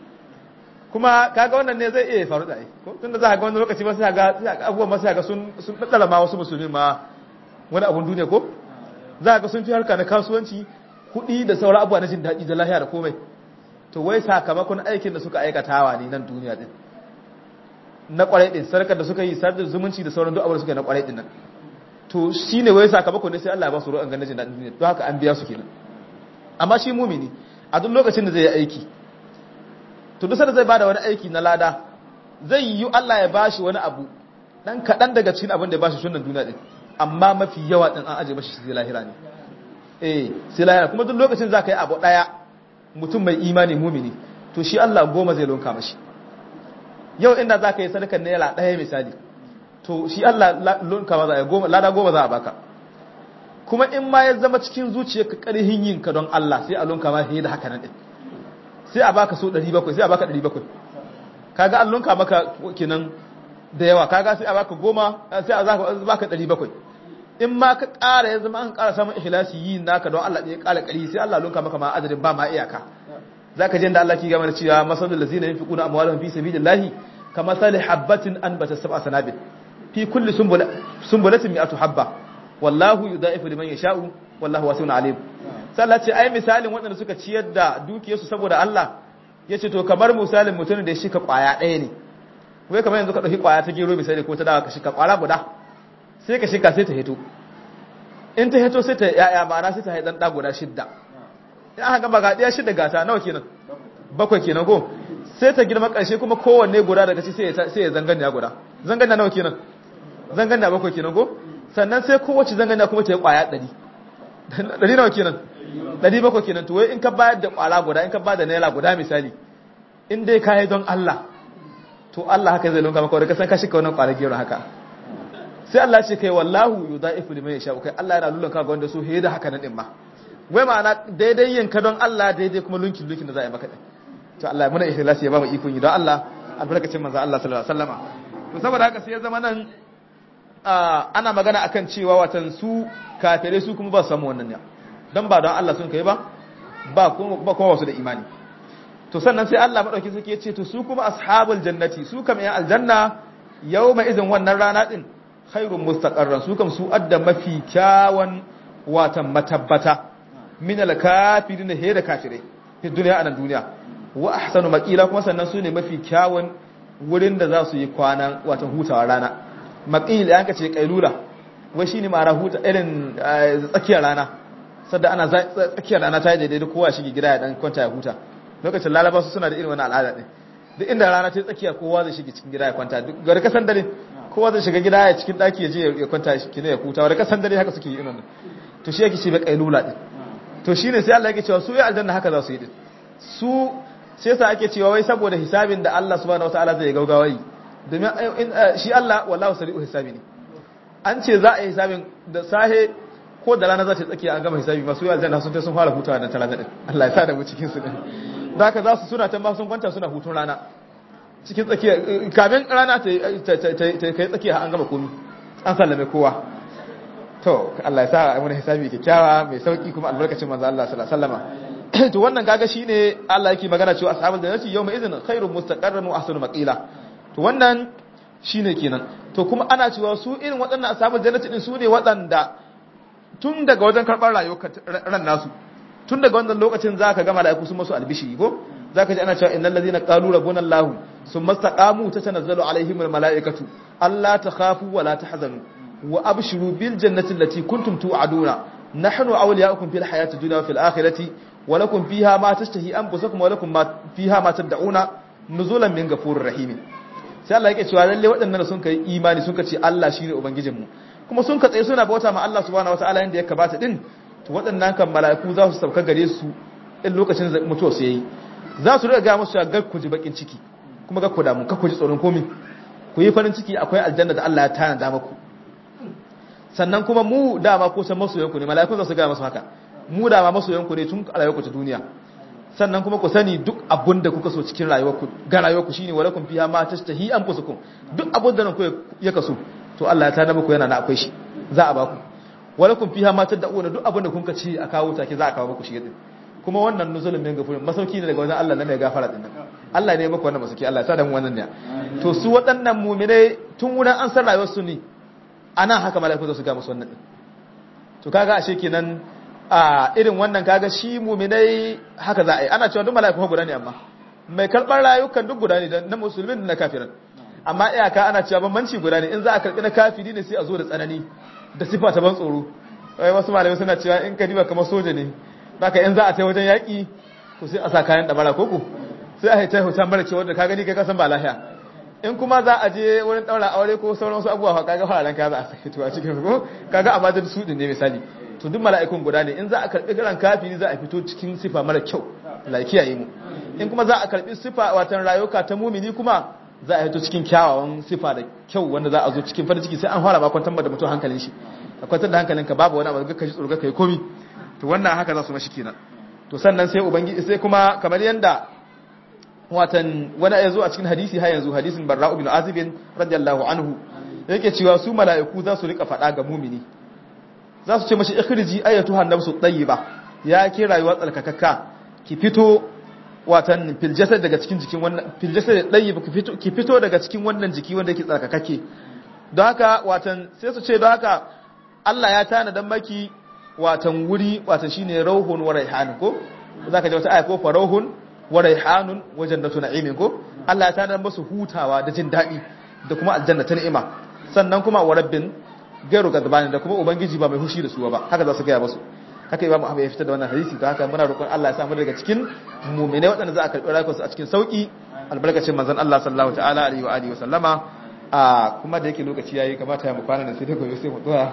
kuma kaga wannan ne zai iya faru da ai ko tunda za ka ga wani lokaci ba sai ga abubuwan ma sai ga sun sun daddala ma wasu musulmi ma wani abun duniya ko za ga sun fi harka na kasuwanci kuɗi da sauran abubuwa na jin daɗi da lahiya da komai to wai sakamakon aikin da suka aikatawa ne nan duniya din na kwarai din sarkar da suka yi sadar zumunci da sauran duk abin da suka yi na kwarai din nan to shine wai sakamakon ne sai Allah ya ba su ruwan ganin jin daɗin duniya don haka an biya su kenan amma shi mumini a duk lokacin da zai yi aiki to duk sanda zai bada wani aiki na lada zai yi Allah ya bashi wani abu dan kaɗan daga cikin abin da ya bashi sunan duniya din amma mafi yawa din an aje mashi sai lahira ne eh sai lahira kuma duk lokacin za ka yi abu daya mutum mai imani mumini to shi Allah goma zai lonka mashi yau inda za ka yi sadakar naira daya misali to shi Allah lonka ma za a goma lada goma za a baka kuma in ma ya zama cikin zuciyarka karhin yin ka don Allah sai a lonka ma fiye da haka nan din sai a baka so 700 sai a baka 700 kaga an lonka maka kenan da yawa kaga sai a baka goma sai a baka 700 in ma ka ƙara ya zama an ƙara samun ikhlasi yi naka don Allah ya ƙara ƙari sai Allah lunka maka ma adadin ba ma iyaka zaka je da Allah ki gama da cewa masalul ladzina yunfiquna amwalahum fi sabilillahi kama sali habatin anbata sab'a sanabil fi kulli sumbulatin mi'atu habba wallahu yudaifu liman yasha'u wallahu wasi'un alim sai Allah ce ai misalin waɗanda suka ciyar da dukiyarsu saboda Allah yace to kamar misalin mutumin da ya shika kwaya ɗaya ne wai kamar yanzu ka ɗauki kwaya ta gero misali ko ta dawa ka shika kwara guda sai ka shika sai ta hito in ta hito sai ta yaya ma'ana sai ta haidan ɗa guda shidda in aka gaba ga ɗaya shidda gata nawa kenan bakwai kenan ko sai ta girma ƙarshe kuma kowanne guda daga ci sai ya zanganya guda zanganya nawa kenan zanganya bakwai kenan ko sannan sai kowace zanganya kuma ta yi ƙwaya ɗari ɗari nawa kenan ɗari bakwai kenan to wai in ka bayar da ƙwala guda in ka bayar da naira guda misali in dai ka yi don Allah to Allah haka zai lunka maka wadda ka san ka shika wannan ƙwala gero haka sai Allah ce kai wallahu yudaifu liman yasha kai Allah yana lulun ka ga wanda so da haka nan din ma wai ma'ana daidai yin ka don Allah daidai kuma lunkin lunkin da za a yi maka din to Allah muna ikhlasi ya ba mu ikon yi don Allah albarkacin manzo Allah sallallahu alaihi wasallama to saboda haka sai ya zama nan ana magana akan cewa watan su kafirai su kuma ba su samu wannan ne dan ba don Allah sun kai ba ba kuma ba kuma wasu da imani to sannan sai Allah madauki suke ce to su kuma ashabul jannati su kam yan aljanna yawma izin wannan rana din khairun mustaqarran su kam su adda mafi kyawan watan matabbata min al-kafirin he da kafirai fi duniya anan duniya wa ahsanu maqila kuma sannan su ne mafi kyawun wurin da za su yi kwana watan hutawa rana maqil yanka ce kailula wai shine mara huta irin tsakiyar rana sadda ana tsakiyar rana ta yi daidai kowa shige gida ya dan kwanta ya huta lokacin lalaba su suna da irin wannan al'ada din duk inda rana ta tsakiya kowa zai shige cikin gida ya kwanta duk gari kasan dare kowa zai shiga gida ya cikin daki ya je ya kwanta kine ya huta wanda kasan dare haka suke yi irin to shi yake ce bai kailula din to shine sai Allah yake cewa su ya aljanna haka za su yi din su sai sa ake cewa wai saboda hisabin da Allah subhanahu wataala zai gaugawa yi domin shi Allah wallahu sari'u hisabi ne an ce za a yi hisabin da sahe ko da rana za ta tsakiya an gama hisabi masu yi aljanna sun ta sun fara hutawa da talata din Allah ya sa da mu cikin su din da haka za su suna ta ma sun kwanta suna hutun rana cikin tsakiya kamin rana ta kai tsakiya an gama komi an sallame kowa to Allah ya sa a mana hisabi kyakkyawa mai sauki kuma albarkacin manzo Allah sallallahu alaihi wasallam to wannan kaga shine Allah yake magana cewa ashabul jannati yawma idhin khairun mustaqarran wa ahsanu maqila to wannan shine kenan to kuma ana cewa su irin waɗannan ashabul jannati din su ne waɗanda tun daga wajen karɓar rayuwar ran nasu tun daga wannan lokacin zaka ga malaiku sun masu albishi ko zaka ji ana cewa innal ladina qalu rabbuna allah summa istaqamu tatanazzalu alaihim al malaikatu alla takhafu wa la tahzanu wa abshiru bil jannati allati kuntum tu'aduna nahnu awliya'ukum fil hayati dunya wa fil akhirati wa lakum fiha ma tashtahi anfusukum wa lakum ma fiha ma tad'una nuzulan min ghafurir rahim sai Allah yake cewa lalle waɗannan sun kai imani sun ce Allah shine ubangijinmu kuma sun ka tsaye suna bauta ma Allah subhanahu wataala inda ya kabata din to waɗannan kan mala'iku za su sauka gare su in lokacin mutuwa su yayi za su riga ga musu ga ku ji bakin ciki kuma ga ku damu ka ku ji tsoron komai ku yi farin ciki akwai aljanna da Allah ya tana muku sannan kuma mu dama ko san masoyanku ne mala'iku za su ga musu haka mu dama masoyanku ne tun a rayuwarku ta duniya sannan kuma ku sani duk abun da kuka so cikin rayuwarku ga rayuwarku shine walakum fiha ma tashtahi anfusukum duk abun da ku ya kaso to Allah ya tada muku yana na akwai shi za a baku walakum fiha ma tad'una duk abun da kun ka ci a kawo take za a kawo muku shi yadin kuma wannan nuzulun min gafurin masauki ne daga wajen Allah na mai gafara din nan Allah ne maka wannan masauki Allah ya sa da mu wannan ne to su waɗannan mu'minai tun wurin an san rayuwar su ne ana haka mala'iku za su ga musu wannan to kaga ashe kenan a irin wannan kaga shi mu'minai haka za a yi ana cewa duk mala'iku guda ne amma mai karɓar rayukan duk guda ne na musulmin da na kafiran amma iyaka ana cewa bambanci guda ne in za a karɓi na kafiri ne sai a zo da tsanani da sifa ta ban tsoro wai wasu malamai suna cewa in ka diba kamar soja ne baka in za a tai wajen yaƙi to sai a sa kayan ɗamara koko sai a haita hoton mara cewa da ka gani kai kasan ba lahiya in kuma za a je wurin ɗaura aure ko sauran wasu abubuwa kaga fararen ka za a sake to a cikin ko kaga a bajin su ne misali to duk mala'ikun guda ne in za a karɓi garan kafiri za a fito cikin sifa mara kyau Allah ya kiyaye mu in kuma za a karɓi sifa watan rayuka ta mumini kuma za a fito cikin kyawawan sifa da kyau wanda za a zo cikin farin ciki sai an fara ba kwantar da mutum hankalin shi a kwantar da hankalinka babu wani abu ga ji tsoro ga kai komi to wannan haka za su mashi kenan to sannan sai ubangiji sai kuma kamar yanda watan wani ya zo a cikin hadisi har yanzu hadisin barra'u bin azib radiyallahu anhu yake cewa su mala'iku za su rika faɗa ga mumini za su ce mashi ikhriji ayatuha nafsu tayyiba ya ke rayuwa tsarkakakka ki fito watan fil jasad daga cikin jikin wannan fil jasad tayyib ki fito ki fito daga cikin wannan jiki wanda yake tsarkakake don haka watan sai su ce don haka Allah ya tana dan maki watan wuri watan shine rauhun wa raihan ko zaka ji wata aya ko farauhun wa raihanun wa jannatu na'imin ko Allah ya tana musu hutawa da jin dadi da kuma aljanna ta ni'ima sannan kuma wa rabbin gairu gadbani da kuma ubangiji ba mai hushi da su ba haka za su gaya musu haka imamu ahmad ya fitar da wannan hadisi don haka muna roƙon Allah ya samu daga cikin mu'minai waɗanda za a karɓi rayuwarsu a cikin sauki albarkacin manzon Allah sallallahu ta'ala alaihi wa alihi wa sallama a kuma da yake lokaci yayi kamata ya mu kwana da sai dai gobe sai mu tsaya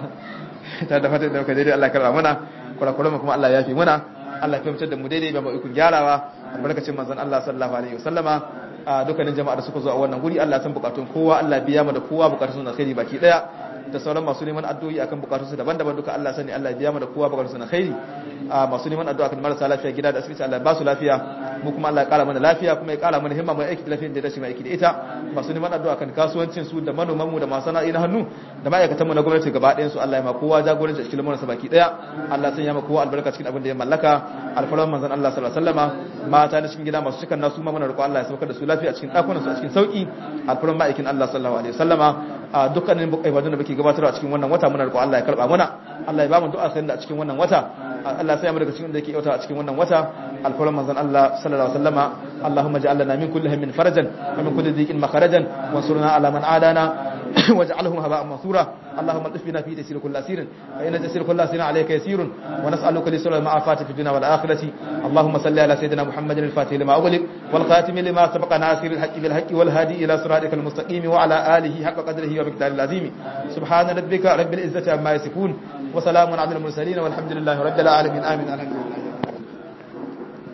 ta da fatan da muka daidai Allah karba mana kurakuran mu kuma Allah ya fi muna Allah ya fahimtar da mu daidai ba mu ikon gyarawa albarkacin manzon Allah sallallahu alaihi wa sallama a dukkanin jama'a da suka zo a wannan guri Allah san bukatun kowa Allah biya mu da kowa bukatun na khairi baki daya da sauran masu neman addu'o'i akan bukatunsu daban-daban duka Allah sani Allah biya mu da kowa bukatunsu na khairi a masu neman addu'a kan marasa lafiya gida da asibiti Allah ba su lafiya mu kuma Allah ya kara mana lafiya kuma ya kara mana himma mai aiki da lafiyar da dace mai aiki da ita masu neman addu'a kan kasuwancin su da manoman mu da masu sana'i na hannu da ma'aikatan mu na gwamnati gaba ɗayan su Allah ya ma kowa jagoranci a cikin lamarin sa baki daya Allah san ya ma kowa albarka cikin abin da ya mallaka alfaran manzon Allah sallallahu alaihi wasallama mata na cikin gida masu cikan nasu ma muna roƙo Allah ya saukar da su lafiya a cikin ɗakunan su a cikin sauki alfaran ma'aikin Allah sallallahu alaihi wasallama a dukkanin ibadun da muke gabatarwa a cikin wannan wata muna roƙo Allah ya karba mana Allah ya ba mu du'a sanin da a cikin wannan wata Allah sai mu daga cikin da yake yauta a cikin wannan wata alfaran manzon Allah sallallahu alaihi wasallama Allahumma ja'al lana min kulli hammin farajan wa min kulli dhiqin makharajan wansurna ala man adana واجعلهم هباء منثورا اللهم الطف بنا في تيسير كل اسير فان تيسير كل اسير عليك يسير ونسالك لسر المعافاه في الدنيا والاخره اللهم صل على سيدنا محمد الفاتح لما اغلق والخاتم لما سبق ناصر الحق بالحق والهادي الى صراطك المستقيم وعلى اله حق قدره ومقداره العظيم سبحان ربك رب العزه عما يصفون وسلام على المرسلين والحمد لله رب العالمين امين الحمد لله